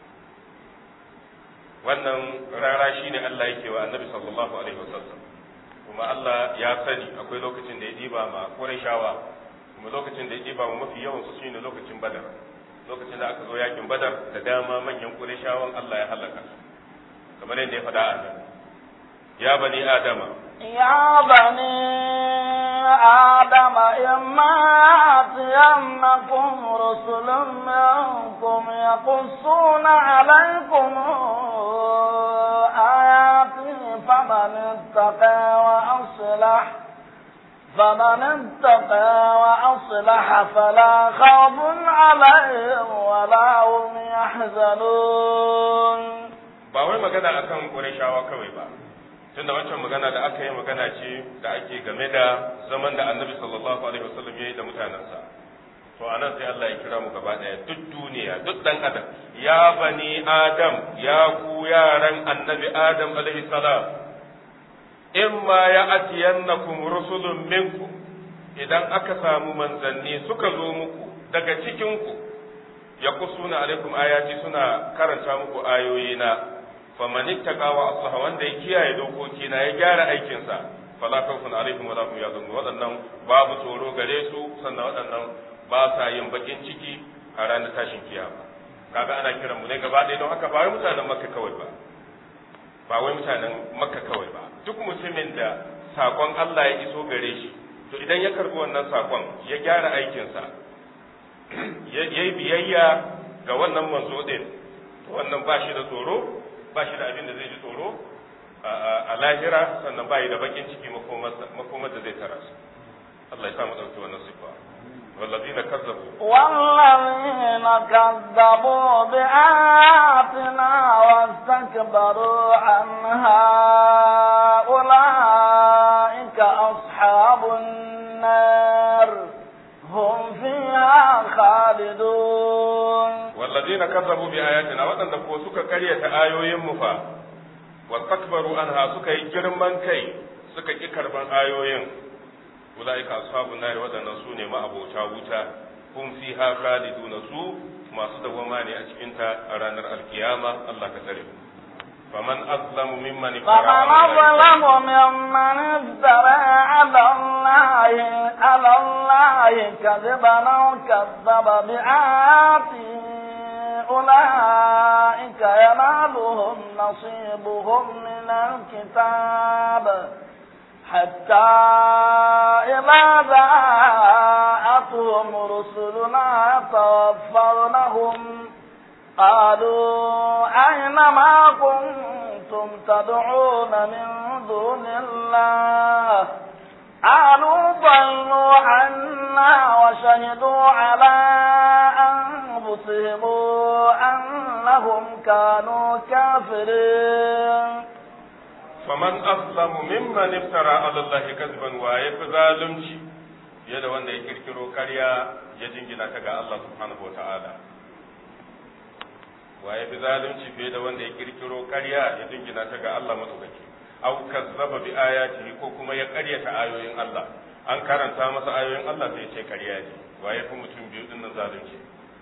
wannan rara shine Allah yake wa Annabi sallallahu alaihi wasallam kuma Allah ya sani akwai lokacin da ya diba ma Qurayshawa kuma lokacin da ya diba ma mafi yawan su shine lokacin Badar lokacin da aka zo yakin Badar da dama manyan Qurayshawan Allah ya halaka su kamar yadda ya faɗa a nan ya bani adama يا بني آدم إما يأتينكم رسل منكم يقصون عليكم آياتي فمن اتقى وأصلح فمن اتقى وأصلح فلا خوف عليهم ولا هم يحزنون ba wai magana akan Qurayshawa kawai ba tunda wancan magana da aka yi magana ce da ake game da zaman da Annabi sallallahu alaihi wasallam ya yi da mutanensa to anan sai Allah ya kira mu gaba daya duk duniya duk dan adam ya bani adam ya ku yaran Annabi Adam alaihi salam imma ya atiyannakum rusulun minkum idan aka samu manzanni suka zo muku daga cikin ku ya kusuna alaikum ayati suna karanta muku ayoyina faman ittaqa wa aslaha wanda ya kiyaye dokoki na ya gyara aikin sa fala khawfun alaihim wala hum yahzanun wadannan babu tsoro gare su sannan wadannan ba sa yin bakin ciki a ranar tashin kiyama kaga ana kiran mu ne gaba ɗaya don haka ba wai mutanen makka kawai ba ba wai mutanen makka kawai ba duk mutumin da sakon Allah ya iso gare shi to idan ya karbi wannan sakon ya gyara aikinsa ya yi biyayya ga wannan manzo din wannan ba shi da tsoro ba shi da abin da zai ji tsoro a lahira sannan ba yi da bakin ciki makomar da zai tara su Allah ya samu ɗauki wannan sifa والذين كذبوا والذين كذبوا بآياتنا واستكبروا عنها أولئك أصحاب النار هم فيها خالدون والذين كذبوا بآياتنا وأن دفوا سكا قرية آيوين مفا واستكبروا عنها سكا يجرمان كي سكا يكربان آيوين أولئك أصحاب النار وأن سوني ما أبو تاوتا هم فيها خالدون سوء ما صدوا ماني أجئنتا أرانا القيامة الله كتريم فمن أظلم ممن افترى فمن أظلم ممن افترى على الله على الله كذبا أو كذب بآياته أولئك ينالهم نصيبهم من الكتاب حتى إذا جاءتهم رسلنا توفونهم قالوا أين ما كنتم تدعون من دون الله قالوا ضلوا عنا وشهدوا على أنفسهم أنهم كانوا كافرين faman aslamu mimman iftara ala Allah kadhiban wa yafi zalunci fiye da wanda ya kirkiro karya ya jingina ta ga Allah subhanahu wataala wa yafi zalunci fiye da wanda ya kirkiro karya ya jingina ta ga Allah madaukaki aw kazzaba bi ayatihi ko kuma ya karyata ayoyin Allah an karanta masa ayoyin Allah sai ya ce karya ne wa yafi mutum biyu dinnan zalunci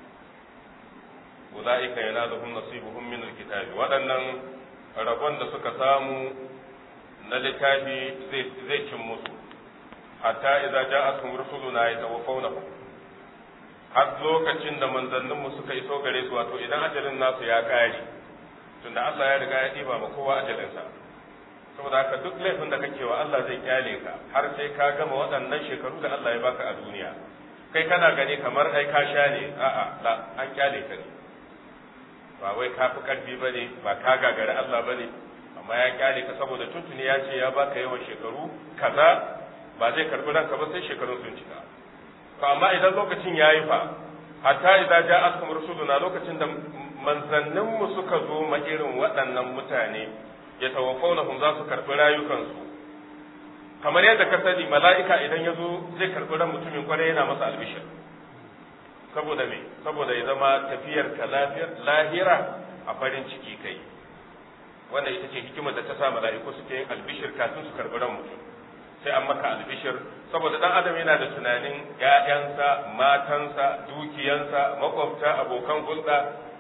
ulaika yanaluhum nasibuhum min alkitabi waɗannan rabon da suka samu na littafi zai cin musu hatta idza ja'atuhum rusuluna yatawaffawnahum har lokacin da manzanninmu suka iso gare su wato idan ajalin nasu ya kare tunda Allah ya riga ya diba ma kowa ajalinsa saboda haka duk laifin da kake wa Allah zai kyale ka har sai ka gama waɗannan shekaru da Allah ya baka a duniya kai kana gani kamar ai ka sha ne a'a la an kyale ka ne ba wai ka fi karfi bane ba ka gagari Allah bane amma ya kyale ka saboda tuntuni ya ce ya baka yawan shekaru kaza ba zai karbi ranka ba sai shekarun sun cika to amma idan lokacin yayi fa hatta idza ja'atkum rusuluna lokacin da manzannin mu suka zo ma irin waɗannan mutane ya tawafawnahum za su karbi rayukansu kamar yadda ka sani mala'ika idan ya zo zai karbi ran mutumin kwarai yana masa albishir saboda me saboda ya zama tafiyar ka lahira a farin ciki kai wanda ita ce hikimar da ta sa mala'iku suke yin albishir kafin su karɓi ran mutum sai an maka albishir saboda dan adam yana da tunanin ƴaƴansa matansa dukiyansa makwabta abokan hulɗa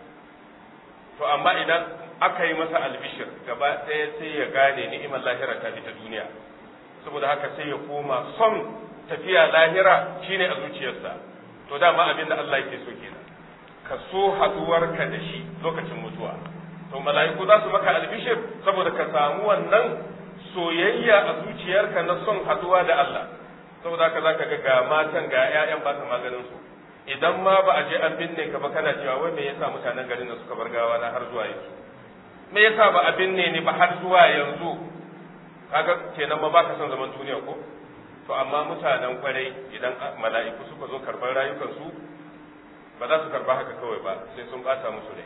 to amma idan aka yi masa albishir gaba ɗaya sai ya gane ni'imar lahira ta ta duniya saboda haka sai ya koma son tafiya lahira shine a zuciyarsa to dama abin da Allah yake so kenan ka so haduwarka da shi lokacin mutuwa to mala'iku za su maka albishir saboda ka samu wannan soyayya a zuciyarka na son haduwa da Allah saboda haka zaka ga ga matan ga ƴaƴan ba ta maganin su idan ma ba a je an binne ka ba kana cewa wai me yasa mutanen garin da suka bar gawa na har zuwa yanzu me yasa ba a binne ni ba har zuwa yanzu kaga kenan ma baka son zaman duniya ko to amma mutanen kwarai idan mala'iku suka zo karɓar rayukansu ba za su karba haka kawai ba sai sun bata musu rai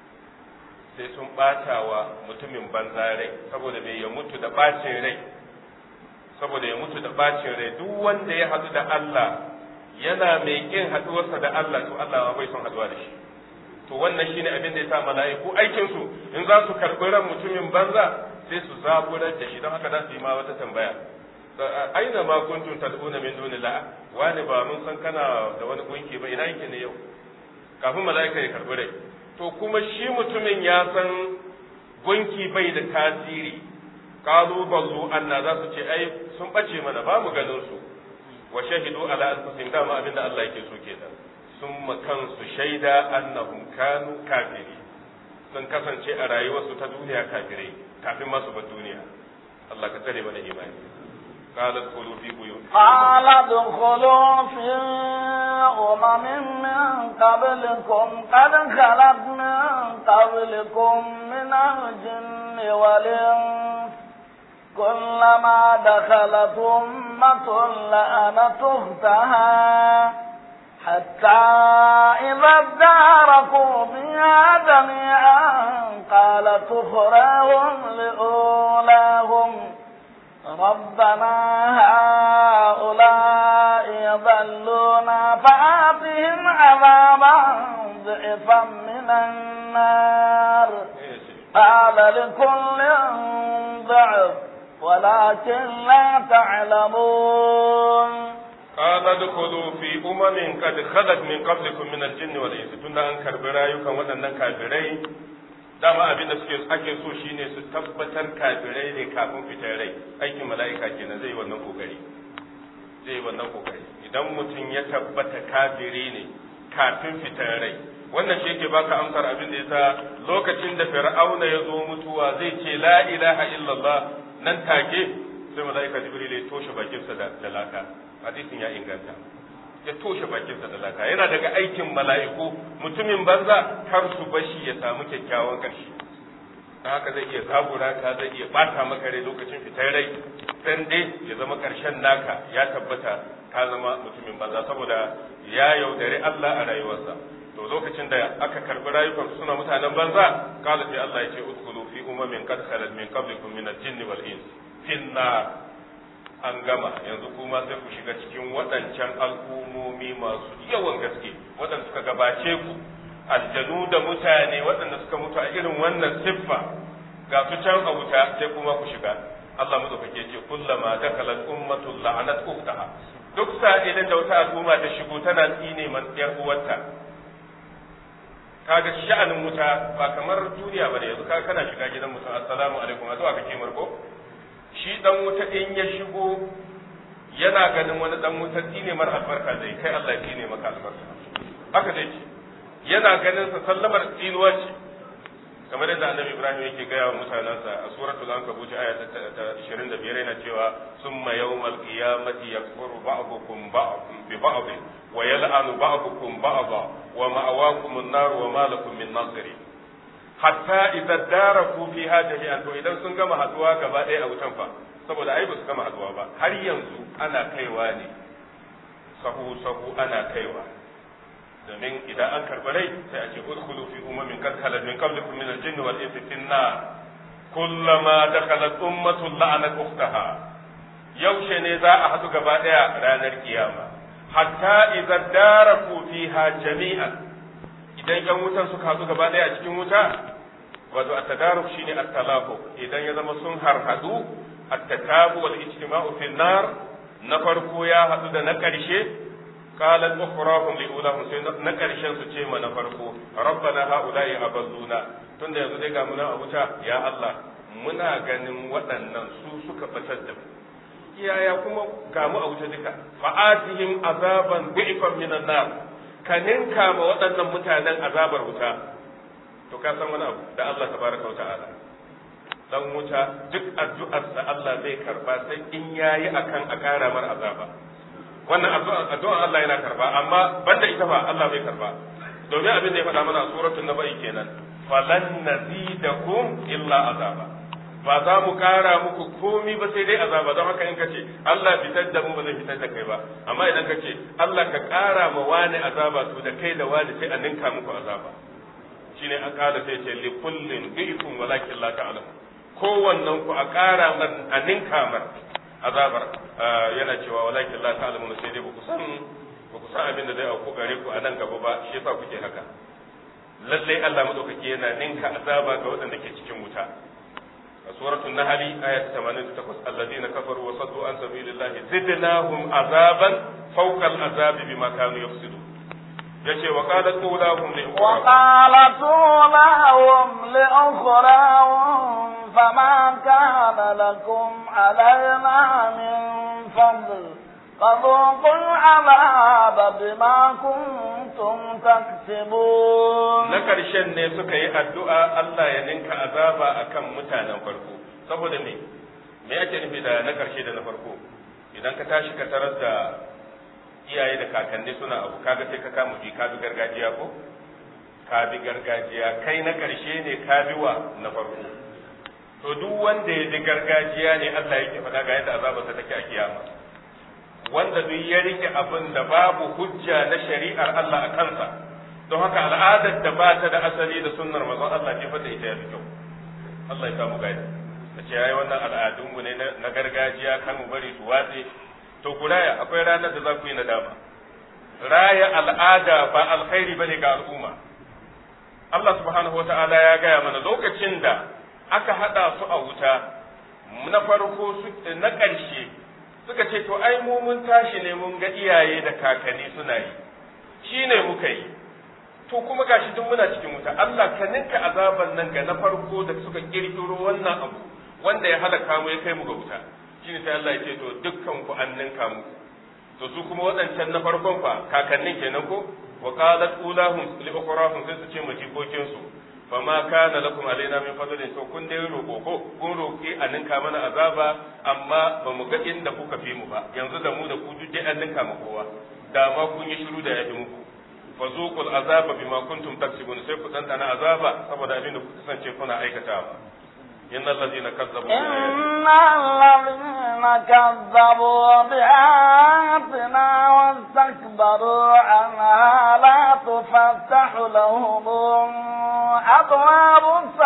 sai sun bata wa mutumin banza rai saboda bai ya mutu da bacin rai saboda ya mutu da bacin rai duk wanda ya hadu da Allah yana mai kin haduwarsa da Allah to Allah bai son haduwa da shi to wannan shine abin da yasa mala'iku aikin su in za su karbi ran mutumin banza sai su zaburar da shi don haka za su yi ma wata tambaya aina ma kuntum tad'una min dunillah wani ba mun san kana da wani gunki ba ina yake ne yau kafin mala'ika ya karbi rai to kuma shi mutumin ya san gunki bai da tasiri qalu ballu anna za su ce ai sun bace mana ba mu ganin su wa shahidu ala anfusihim dama abinda Allah yake so kenan sun kansu shaida annahum kanu kafiri sun kasance a rayuwarsu ta duniya kafirai kafin masu bar duniya Allah ka tsare mana imani قال ادخلوا في بيوت قال ادخلوا في أمم من قبلكم قد خلت من قبلكم من الجن والإنس كلما دخلت أمة لأنت أختها حتى إذا اداركوا بها جميعا قالت أخراهم لأولاهم ربنا هؤلاء يضلونا فآتهم عذابا ضعفا من النار قال لكل ضعف ولكن لا تعلمون قال ادخلوا في أمم قد خلت من قبلكم من الجن والإنس تunda an karbi rayukan waɗannan kafirai dama abin da suke ake so shine su tabbatar kafirai ne kafin fitar rai aikin mala'ika kenan zai wannan kokari zai wannan kokari idan mutum ya tabbata kafiri ne kafin fitar rai wannan shi yake baka amsar abin da yasa lokacin da fir'auna ya zo mutuwa zai ce la ilaha illallah nan take sai mala'ika jibril ya toshe bakinsa da laka hadisin ya inganta ya toshe bakinsa da laka yana daga aikin mala'iku mutumin banza kar su bashi ya samu kyakkyawan ƙarshe don haka zai iya zabura ka zai iya bata maka rai lokacin fitar rai dan dai ya zama ƙarshen naka ya tabbata ka zama mutumin banza saboda ya yaudari Allah a rayuwarsa to lokacin da aka karbi rayukan suna mutanen banza kala sai Allah ya ce udkhulu fi umamin qad khalat min qablikum min al-jinni wal ins finna an gama yanzu kuma sai ku shiga cikin waɗancan al'ummomi masu yawan gaske waɗanda suka gabace ku aljanu da mutane waɗanda suka mutu a irin wannan siffa ga su can a wuta sai kuma ku shiga Allah madaukake ce kullama dakalat ummatul la'anat ukhtaha duk sa'ilin da wata al'umma ta shigo tana tsine man yar uwarta kaga sha'anin wuta ba kamar duniya bane yanzu ka kana shiga gidan mutum assalamu alaikum a zuwa kake marko shi dan wuta in ya shigo yana ganin wani dan wuta tsine mar albarka zai kai Allah ya tsine maka albarka haka zai ce yana ganin sa sallamar tsinuwa ce kamar yadda annabi Ibrahim yake gaya wa mutanensa a suratul ankabut aya ta 25 yana cewa summa yawmal qiyamati yakfuru ba'dukum bi ba'd wa yal'anu ba'dukum ba'dha wa ma'awakum an-nar wa ma lakum min nasirin hatta idza daraku fiha jami'an to idan sun gama haduwa gaba ɗaya a wutan fa saboda ai ba su gama haduwa ba har yanzu ana kaiwa ne sahu sahu ana kaiwa domin idan an karɓi rai sai a ce udkhulu fi umamin qad khalat min qablikum min al-jinni wal insi fi an-nar kullama dakhalat ummatun la'anat ukhtaha yaushe ne za a haɗu gaba ɗaya ranar kiyama hatta idza daraku fiha jami'an idan yan wutan suka haɗu gaba ɗaya a cikin wuta wato at-tadaruk shine at-talafu idan ya zama sun harhadu at-takabu wal ijtima'u fi nar na farko ya hadu da na karshe qalat ukhrahum li ulahum sai na karshen su ce ma na farko rabbana haula'i abazuna tunda yanzu dai ga muna a wuta ya Allah muna ganin waɗannan su suka batar da mu iyaya kuma ga mu a wuta duka fa'atihim azaban bi'fan minan nar ka ninka ma waɗannan mutanen azabar wuta to ka san wani abu da Allah tabaraka wa ta'ala dan wuta duk addu'ar da Allah zai karba sai in yayi akan a kara mar azaba wannan addu'ar Allah yana karba amma banda ita ba Allah bai karba domin abin da ya faɗa mana a suratul naba'i kenan falan nazidakum illa azaba ba za mu kara muku komi ba sai dai azaba don haka in ka ce Allah fitar da mu ba zai fitar da kai ba amma idan ka ce Allah ka kara ma wani azaba to da kai da wani sai a ninka muku azaba shine an kara sai ce li kullin bi'kum walakin la ta'lamu kowannen ku a kara man a ninka man azabar yana cewa walakin la ta'lamu sai dai ba ku san ba ku san abin da zai auku gare ku a nan gaba ba shi yasa kuke haka lallai Allah madaukaki yana ninka azaba ga waɗanda ke cikin wuta سورة النحل آية 88 الذين كفروا وصدوا عن سبيل الله زدناهم عذابا فوق العذاب بما كانوا يفسدون يشي وقالت أولاهم لأخراهم وقالت أولاهم لأخراهم فما كان لكم علينا من فضل فذوقوا العذاب بما كنتم تكسبون na ƙarshen ne suka yi addu'a Allah ya ninka azaba akan mutanen farko saboda me me ake nufi da na ƙarshe da na farko idan ka tashi ka tarar da iyaye da kakanni suna abu kaga sai ka kama bi ka bi gargajiya ko ka bi gargajiya kai na ƙarshe ne ka bi wa na farko to duk wanda ya bi gargajiya ne Allah yake faɗa ga yadda azabarsa take a kiyama wanda duk ya rike abin da babu hujja na shari'ar Allah a kansa don haka al'adar da ba ta da asali da sunnar manzon Allah ce fa da ita ya fi kyau Allah ya samu gani ta ce ai wannan al'adun mu ne na gargajiya kan mu bari su watse to ku raya akwai ranar da za ku yi nadama raya al'ada ba alkhairi bane ga al'umma Allah subhanahu wata'ala ya gaya mana lokacin da aka hada su a wuta na farko na ƙarshe suka ce to ai mu mun tashi ne mun ga iyaye da kakanni suna yi shi ne muka yi to kuma gashi duk muna cikin wuta Allah ka ninka azaban nan ga na farko da suka kirkiro wannan abu wanda ya halaka mu ya kai mu ga wuta shine sai Allah ya ce to dukkan ku an ninka mu to su kuma waɗancan na farkon fa kakannin kenan ko wa qalat ulahum li ukhrahum sai su ce mu jikokin su fama kana lakum alaina min fadlin to kun dai roƙo ko kun roƙi a ninka mana azaba amma ba mu ga inda kuka fi mu ba yanzu da mu da ku duk dai an ninka mu kowa da ma kun yi shiru da yafi muku fa zuqul azaba bima kuntum taksibun sai ku dandana azaba saboda abin da kuka kasance kuna aikatawa إن الذين كذبوا إن الذين كذبوا بآياتنا واستكبروا عنها لا تفتح لهم أبواب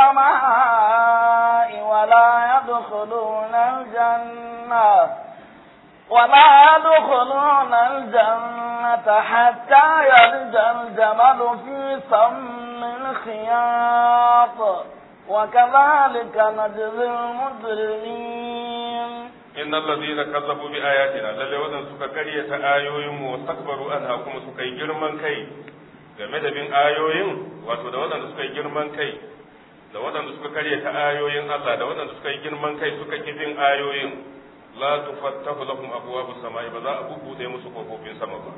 السماء ولا يدخلون الجنة ولا يدخلون الجنة حتى يلج الجمل في سم الخياط وكذلك نجزي المجرمين إن الذين كذبوا بآياتنا للي ودن سكا كرية آيوهم واستكبروا أنها كما سكا جرمان كي game da bin ayoyin wato da waɗanda suka yi girman kai da waɗanda suka karyata ayoyin Allah da waɗanda suka yi girman kai suka kifin ayoyin la tufattahu lahum abwaabus samai ba za a bubuɗe musu kofofin sama ba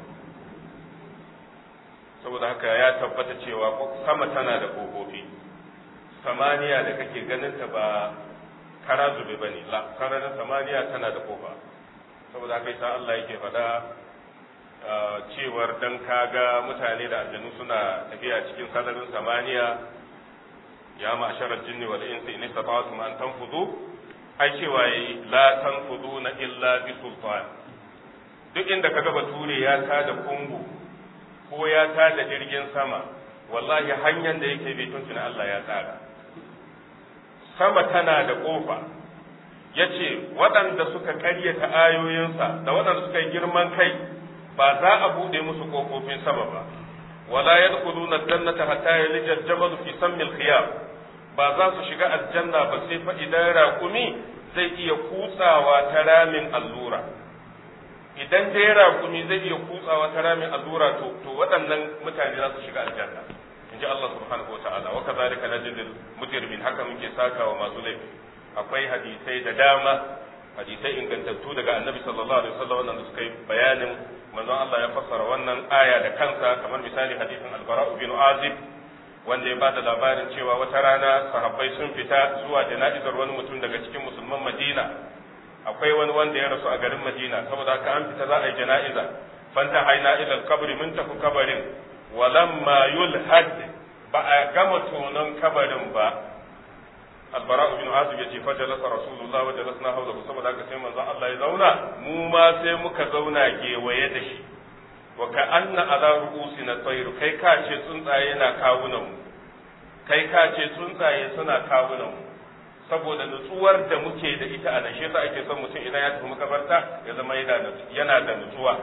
saboda haka ya tabbata cewa sama tana da kofofi samaniya da kake ganin ta ba kara zube bane la sararin samaniya tana da kofa saboda haka yasa Allah yake faɗa cewar dan kaga mutane da aljanu suna tafiya cikin sararin samaniya ya ma'sharal jinni wal insi in istata'tum an tanfudu ai cewa yayi la tanfuduna illa bi sultan duk inda kaga bature ya tada kungu ko ya tada jirgin sama wallahi hanyar da yake bi tuntuna Allah ya tsara sama tana da ƙofa ya ce waɗanda suka ƙaryata ayoyinsa da waɗanda suka yi girman kai ba za a buɗe musu ƙofofin sama ba wala yadkhuluna jannata hatta yalija al-jamal fi sammil khiyam ba za su shiga aljanna ba sai fa idan raƙumi zai iya kutsawa ta ramin allura idan dai raƙumi zai iya kutsawa ta ramin allura to to waɗannan mutane za su shiga aljanna in ji Allah subhanahu wa ta'ala wa kazalika najzil mujrimin haka muke sakawa masu laifi akwai hadisai da dama hadisai ingantattu daga annabi sallallahu alaihi wasallam wanda suka yi bayanin manzon Allah ya fassara wannan aya da kansa kamar misali hadisin al-bara bin azib wanda ya bada labarin cewa wata rana sahabbai sun fita zuwa jana'izar wani mutum daga cikin musulman Madina akwai wani wanda ya rasu a garin Madina saboda haka an fita za a yi jana'iza fanta haina ila al-qabr mun tafi kabarin walamma yulhad ba a gama tonon kabarin ba albara bin azib yace fa jalasa rasulullah wa jalasna hawlahu saboda haka sai manzo Allah ya zauna mu ma sai muka zauna gewaye da shi wa ka anna ala ru'usina tayru kai ka ce tsuntsaye na kawunan mu kai ka ce tsuntsaye suna kawunan mu saboda nutsuwar da muke da ita a nan shi yasa ake son mutum idan ya tafi makabarta ya zama yana da nutsuwa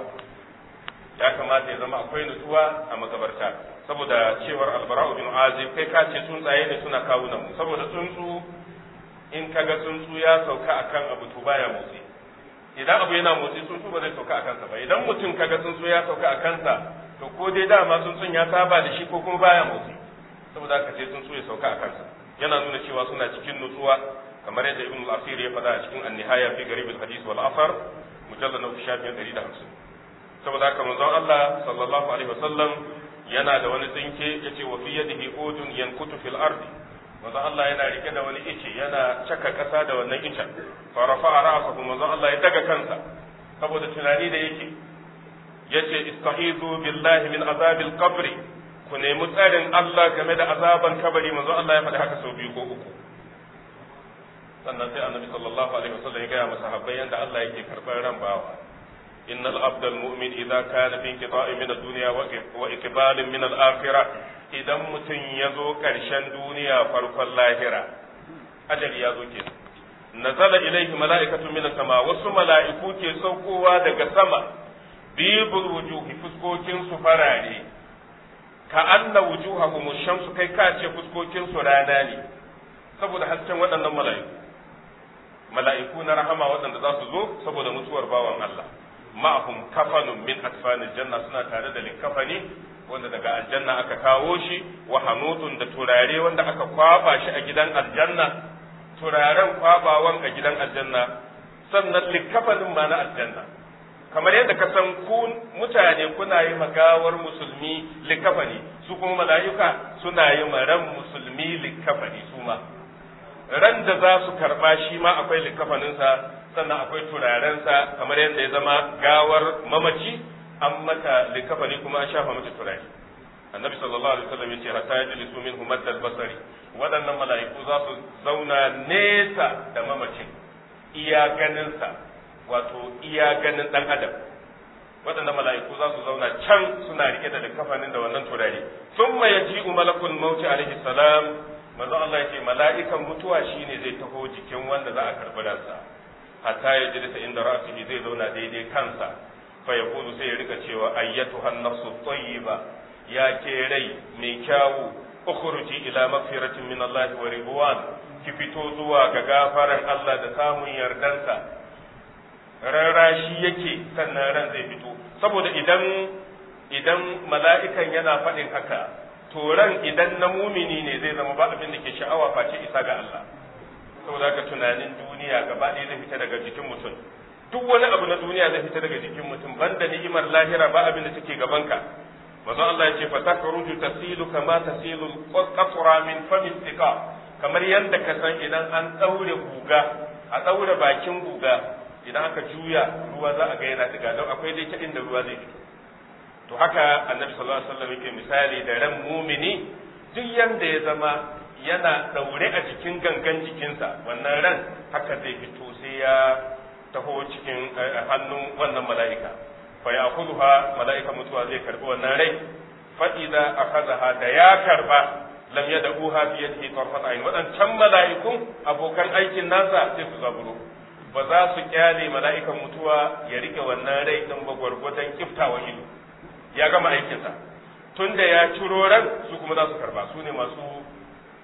ya kamata ya zama akwai nutsuwa a makabarta saboda cewar albara'u bin azib kai ka ce tsuntsaye ne suna kawunan mu saboda tsuntsu in kaga tsuntsu ya sauka akan abu to baya motsi idan abu yana motsi tsuntsu ba zai sauka a kansa ba idan mutum kaga tsuntsu ya sauka a kansa to ko dai dama tsuntsun ya saba da shi ko kuma baya motsi saboda haka sai tsuntsu ya sauka a kansa yana nuna cewa suna cikin nutsuwa kamar yadda ibn al-asir ya faɗa a cikin an-nihaya fi garib al-hadith wal afar mujallad na shafin 150 saboda haka manzon Allah sallallahu alaihi wasallam yana da wani tsinke yace wa fi yadihi udun yankutu fil ardi manzon Allah yana rike da wani ice yana caka kasa da wannan icen fa rafa'a ra'sahu manzon Allah ya daga kansa saboda tunani da yake yace istahizu billahi min azabil qabr ku nemi tsarin Allah game da azaban kabari manzon Allah ya faɗi haka sau biyu ko uku sannan sai annabi sallallahu alaihi wasallam ya gaya masa habbai yanda Allah yake karɓar ran bawa إن العبد المؤمن إذا كان في انقطاع من الدنيا وإقبال من الآخرة إذا متن يزو كرشن دنيا فرق اللاهرة أجل يزو كي نزل إليه ملائكة من السماء وسو ملائكو كي سوكوا دق سما بيض الوجوه فسكوكين سفراني كأن وجوههم الشمس كي كاتش فسكوكين سراناني saboda hasken waɗannan mala'iku mala'iku na rahama waɗanda za su zo saboda mutuwar bawan Allah ma'ahum kafanun min akfanil janna suna tare da likafani wanda daga aljanna aka kawo shi wa hanutun da turare wanda aka kwaba shi a gidan aljanna turaren kwabawan a gidan aljanna sannan likafanin ma na aljanna kamar yadda ka san ku mutane kuna yi magawar musulmi likafani su kuma mala'ika suna yi ran musulmi likafani su ma ran da za su karba shi ma akwai likafaninsa sannan akwai turarensa kamar yadda ya zama gawar mamaci an mata likafani kuma an shafa mata turare annabi sallallahu alaihi wasallam yace hatta yajlisu minhu maddal basari waɗannan mala'iku za su zauna nesa da mamacin iya ganinsa wato iya ganin dan adam waɗannan mala'iku za su zauna can suna rike da likafanin da wannan turare thumma yaji'u malakul mauti alaihi salam manzo Allah yace mala'ikan mutuwa shine zai taho jikin wanda za a karbi ransa hatta ya jirisa inda ra'sihi zai zauna daidai kansa fa yaqulu sai ya rika cewa ayyatu an-nafsu tayyiba ya ke rai mai kyawu ukhruji ila magfiratin min Allah wa ridwan ki fito zuwa ga gafaran Allah da samun yardansa rarrashi yake sannan ran zai fito saboda idan idan mala'ikan yana faɗin haka to ran idan na mumini ne zai zama ba abin da ke sha'awa face isa ga Allah saboda haka tunanin duniya gaba ɗaya zai fita daga jikin mutum duk wani abu na duniya zai fita daga jikin mutum banda ni'imar lahira ba abin da take gabanka manzon Allah ya ce fa takruju tasilu kama tasilu qatra min fami istiqa kamar yadda ka san idan an daure guga a daure bakin guga idan aka juya ruwa za a ga yana diga don akwai dai ta inda ruwa zai fito to haka annabi sallallahu alaihi wasallam yake misali da ran mumini duk yanda ya zama yana daure a jikin gangan jikinsa wannan ran haka zai fito sai ya taho cikin hannun wannan mala'ika fa ya khudha mala'ika mutuwa zai karbi wannan rai fa idza akhadha da ya karba lam yad'uha bi yadihi tarfat ayn wadancan mala'ikun abokan aikin nasa sai su zaburo ba za su kyale mala'ikan mutuwa ya rike wannan rai din ba gwargwadon kiftawa ido ya gama aikinsa tunda ya ciro ran su kuma za su karba su ne masu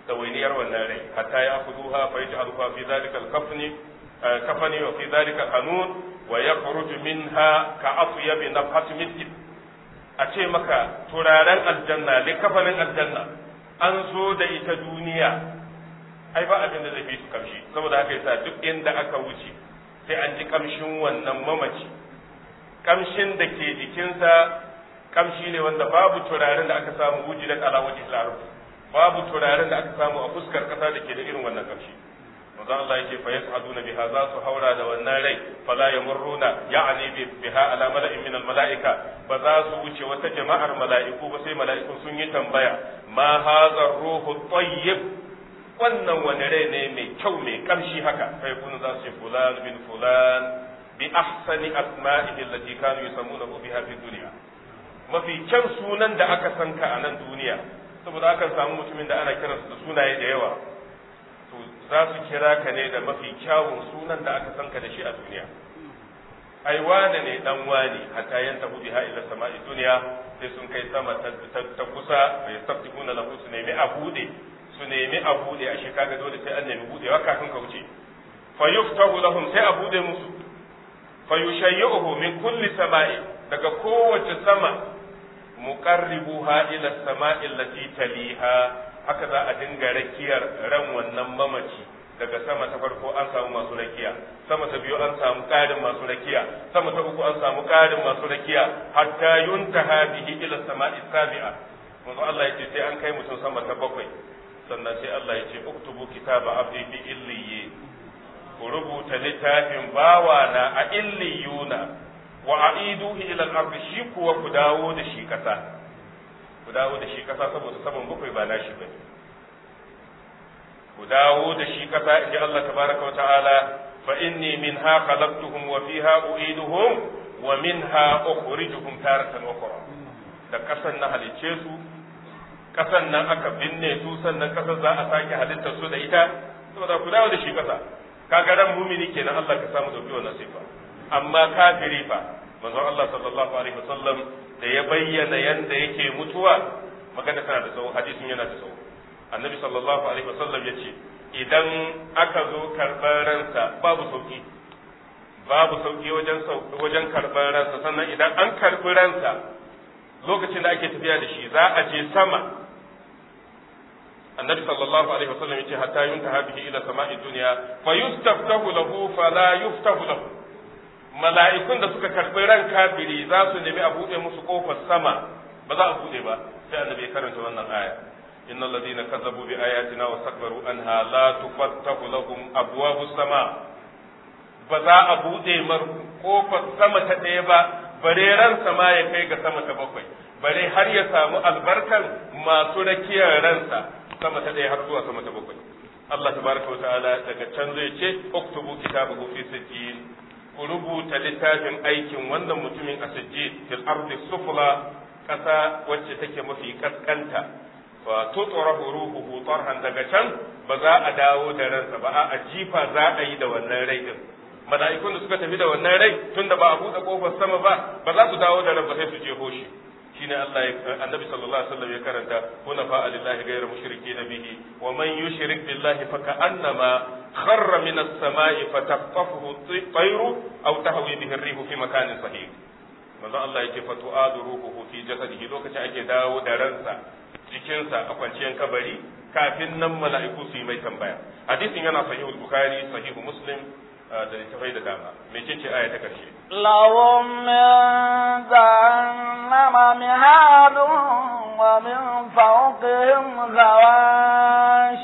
dawainiyar wannan rai hatta ya kuduha fa yaj'aluha fi dhalika al-kafni kafani wa fi dhalika qanun wa yakhruju minha ka afyab nafhat misk a ce maka turaren aljanna likafanin aljanna an zo da ita duniya ai ba abin da zai fi su kamshi saboda haka yasa duk inda aka wuce sai an ji kamshin wannan mamaci kamshin da ke jikinsa kamshi ne wanda babu turaren da aka samu wujidan ala wajhi al babu turaren da aka samu a fuskar kasa da ke da irin wannan kamshi manzo Allah yake fa yas'aduna biha za su haura da wannan rai fala yamurruna ya'ni biha ala mala'in min al-mala'ika ba za su wuce wata jama'ar mala'iku ba sai mala'iku sun yi tambaya ma hadha ruhu tayyib wannan wani rai ne mai kyau mai kamshi haka fa yakunu za su ce fulan bin fulan bi ahsani asma'ihi allati kanu yusammunahu biha fi dunya mafi kyan sunan da aka san ka a nan duniya saboda akan samu mutumin da ana kiransa da sunaye da yawa to za su kira ka ne da mafi kyawun sunan da aka san ka da shi a duniya ai wane ne dan wane hatta yan tabu biha ila sama'i duniya sai sun kai sama ta kusa ya sabtihuna lahu su nemi a bude su nemi a bude a shi kaga dole sai an nemi budewa kafin ka wuce fa yuftahu lahum sai a bude musu fa yushayyuhu min kulli sama'i daga kowace sama muqarribuha ila sama'i allati taliha haka za a dinga rakiyar ran wannan mamaci daga sama ta farko an samu masu rakiya sama ta biyu an samu ƙarin masu rakiya sama ta uku an samu ƙarin masu rakiya hatta yuntaha bihi ila sama'i sabi'a manzo Allah yace sai an kai mutum sama ta bakwai sannan sai Allah yace uktubu kitaba abdi bi illiyi ku rubuta littafin bawana a illiyuna wa a'iduhu ila al-ard shi kuwa ku dawo da shi kasa ku dawo da shi kasa saboda saban bakwai ba nashi bane ku dawo da shi kasa inji Allah tabaraka wa ta'ala fa inni minha khalaqtuhum wa fiha u'iduhum wa minha ukhrijuhum taratan ukhra da kasan na halicce su kasan nan aka binne su sannan kasar za a sake halittar su da ita saboda ku dawo da shi kasa kaga ran mumini kenan Allah ka samu dauki wannan sifa amma kafiri fa manzon Allah sallallahu alaihi wasallam da ya bayyana yanda yake mutuwa magana tana da tsawo hadisin yana da tsawo annabi sallallahu alaihi wasallam ya ce idan aka zo karɓar ransa babu sauki babu sauki wajen wajen karɓar ransa sannan idan an karɓi ransa lokacin da ake tafiya da shi za a je sama annabi sallallahu alaihi wasallam yace hatta yuntaha bihi ila sama'i dunya fa yustaftahu lahu fala yuftahu lahu mala'ikun da suka karbi ran kafiri za su nemi a buɗe musu kofar sama ba za a buɗe ba sai annabi ya karanta wannan aya innal ladina kazzabu bi ayatina wa sakbaru anha la tufattahu lahum abwabu sama ba za a buɗe mar kofar sama ta ɗaya ba bare ran sama ya kai ga sama ta bakwai bare har ya samu albarkan masu rakiyar ransa sama ta ɗaya har zuwa sama ta bakwai Allah tabaraka wa ta'ala daga can zai ce uktubu kitabahu fi sijjin ku rubuta littafin aikin wannan mutumin a sijjin fil ardi sufla kasa wacce take mafi kaskanta fa tutrahu ruhuhu tarhan daga can ba za a dawo da ransa ba a jifa za a yi da wannan rai din mala'ikun da suka tafi da wannan rai tunda ba a buɗe kofar sama ba ba za su dawo da ran ba sai su je hoshi shine Allah ya annabi sallallahu alaihi wasallam ya karanta kuna fa lillahi ghayra mushrikeena bihi wa man yushrik billahi fa ka'annama kharra min as-sama'i fataqtafuhu at-tayru aw tahwi bihi ar-rihu fi makanin sahih manzo Allah yake fa tu'adu ruhuhu fi jasadihi lokacin ake dawo da ransa jikinsa a kwanciyar kabari kafin nan mala'iku su yi mai tambaya hadisin yana sahihul bukhari sahihu muslim da littafai da dama mece ce aya ta karshe lahum min jahannama mihadun wa min fawqihim ghawash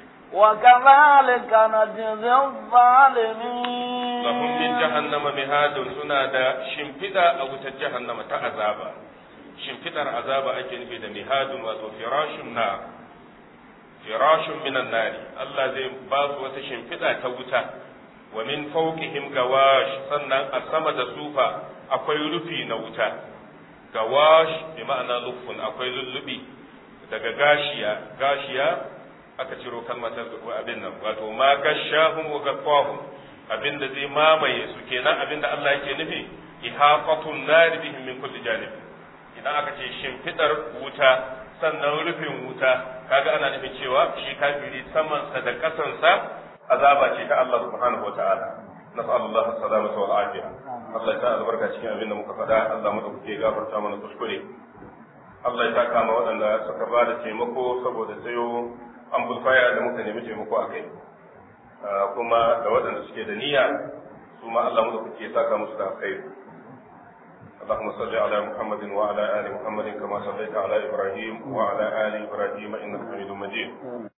وكذلك نجزي الظالمين لهم من جهنم مهاد سنا دا شمفدا أو جهنم تعذابا شمفدر عذابا أكن في مهاد وفراش النار فراش من النار الله زي باس وتشمفدا توتا ومن فوقهم غواش sannan a sama da sufa akwai rufi na wuta gawash bi ma'ana lufun akwai lullubi daga gashiya gashiya aka ciro kalmar abin nan wato ma gashahum wa gaffahum abin da zai mamaye su kenan abin da Allah yake nufi ihaqatun nar bihim min kulli janib idan aka ce shimfidar wuta sannan rufin wuta kaga ana nufin cewa shi kafiri samansa da kasansa azaba ce ta Allah subhanahu wa ta'ala nas'al Allah as-salamata wal afiya Allah ya sa albarka cikin abin da muka faɗa Allah mu dauke gafarta mana kuskure Allah ya saka ma waɗanda suka ba da taimako saboda sayo amplifier da muka nemi taimako a kai kuma da waɗanda suke da niyya su ma Allah mu dauke ya saka musu da alkhairi اللهم صل على محمد وعلى ال محمد كما صليت على ابراهيم وعلى ال ابراهيم انك حميد مجيد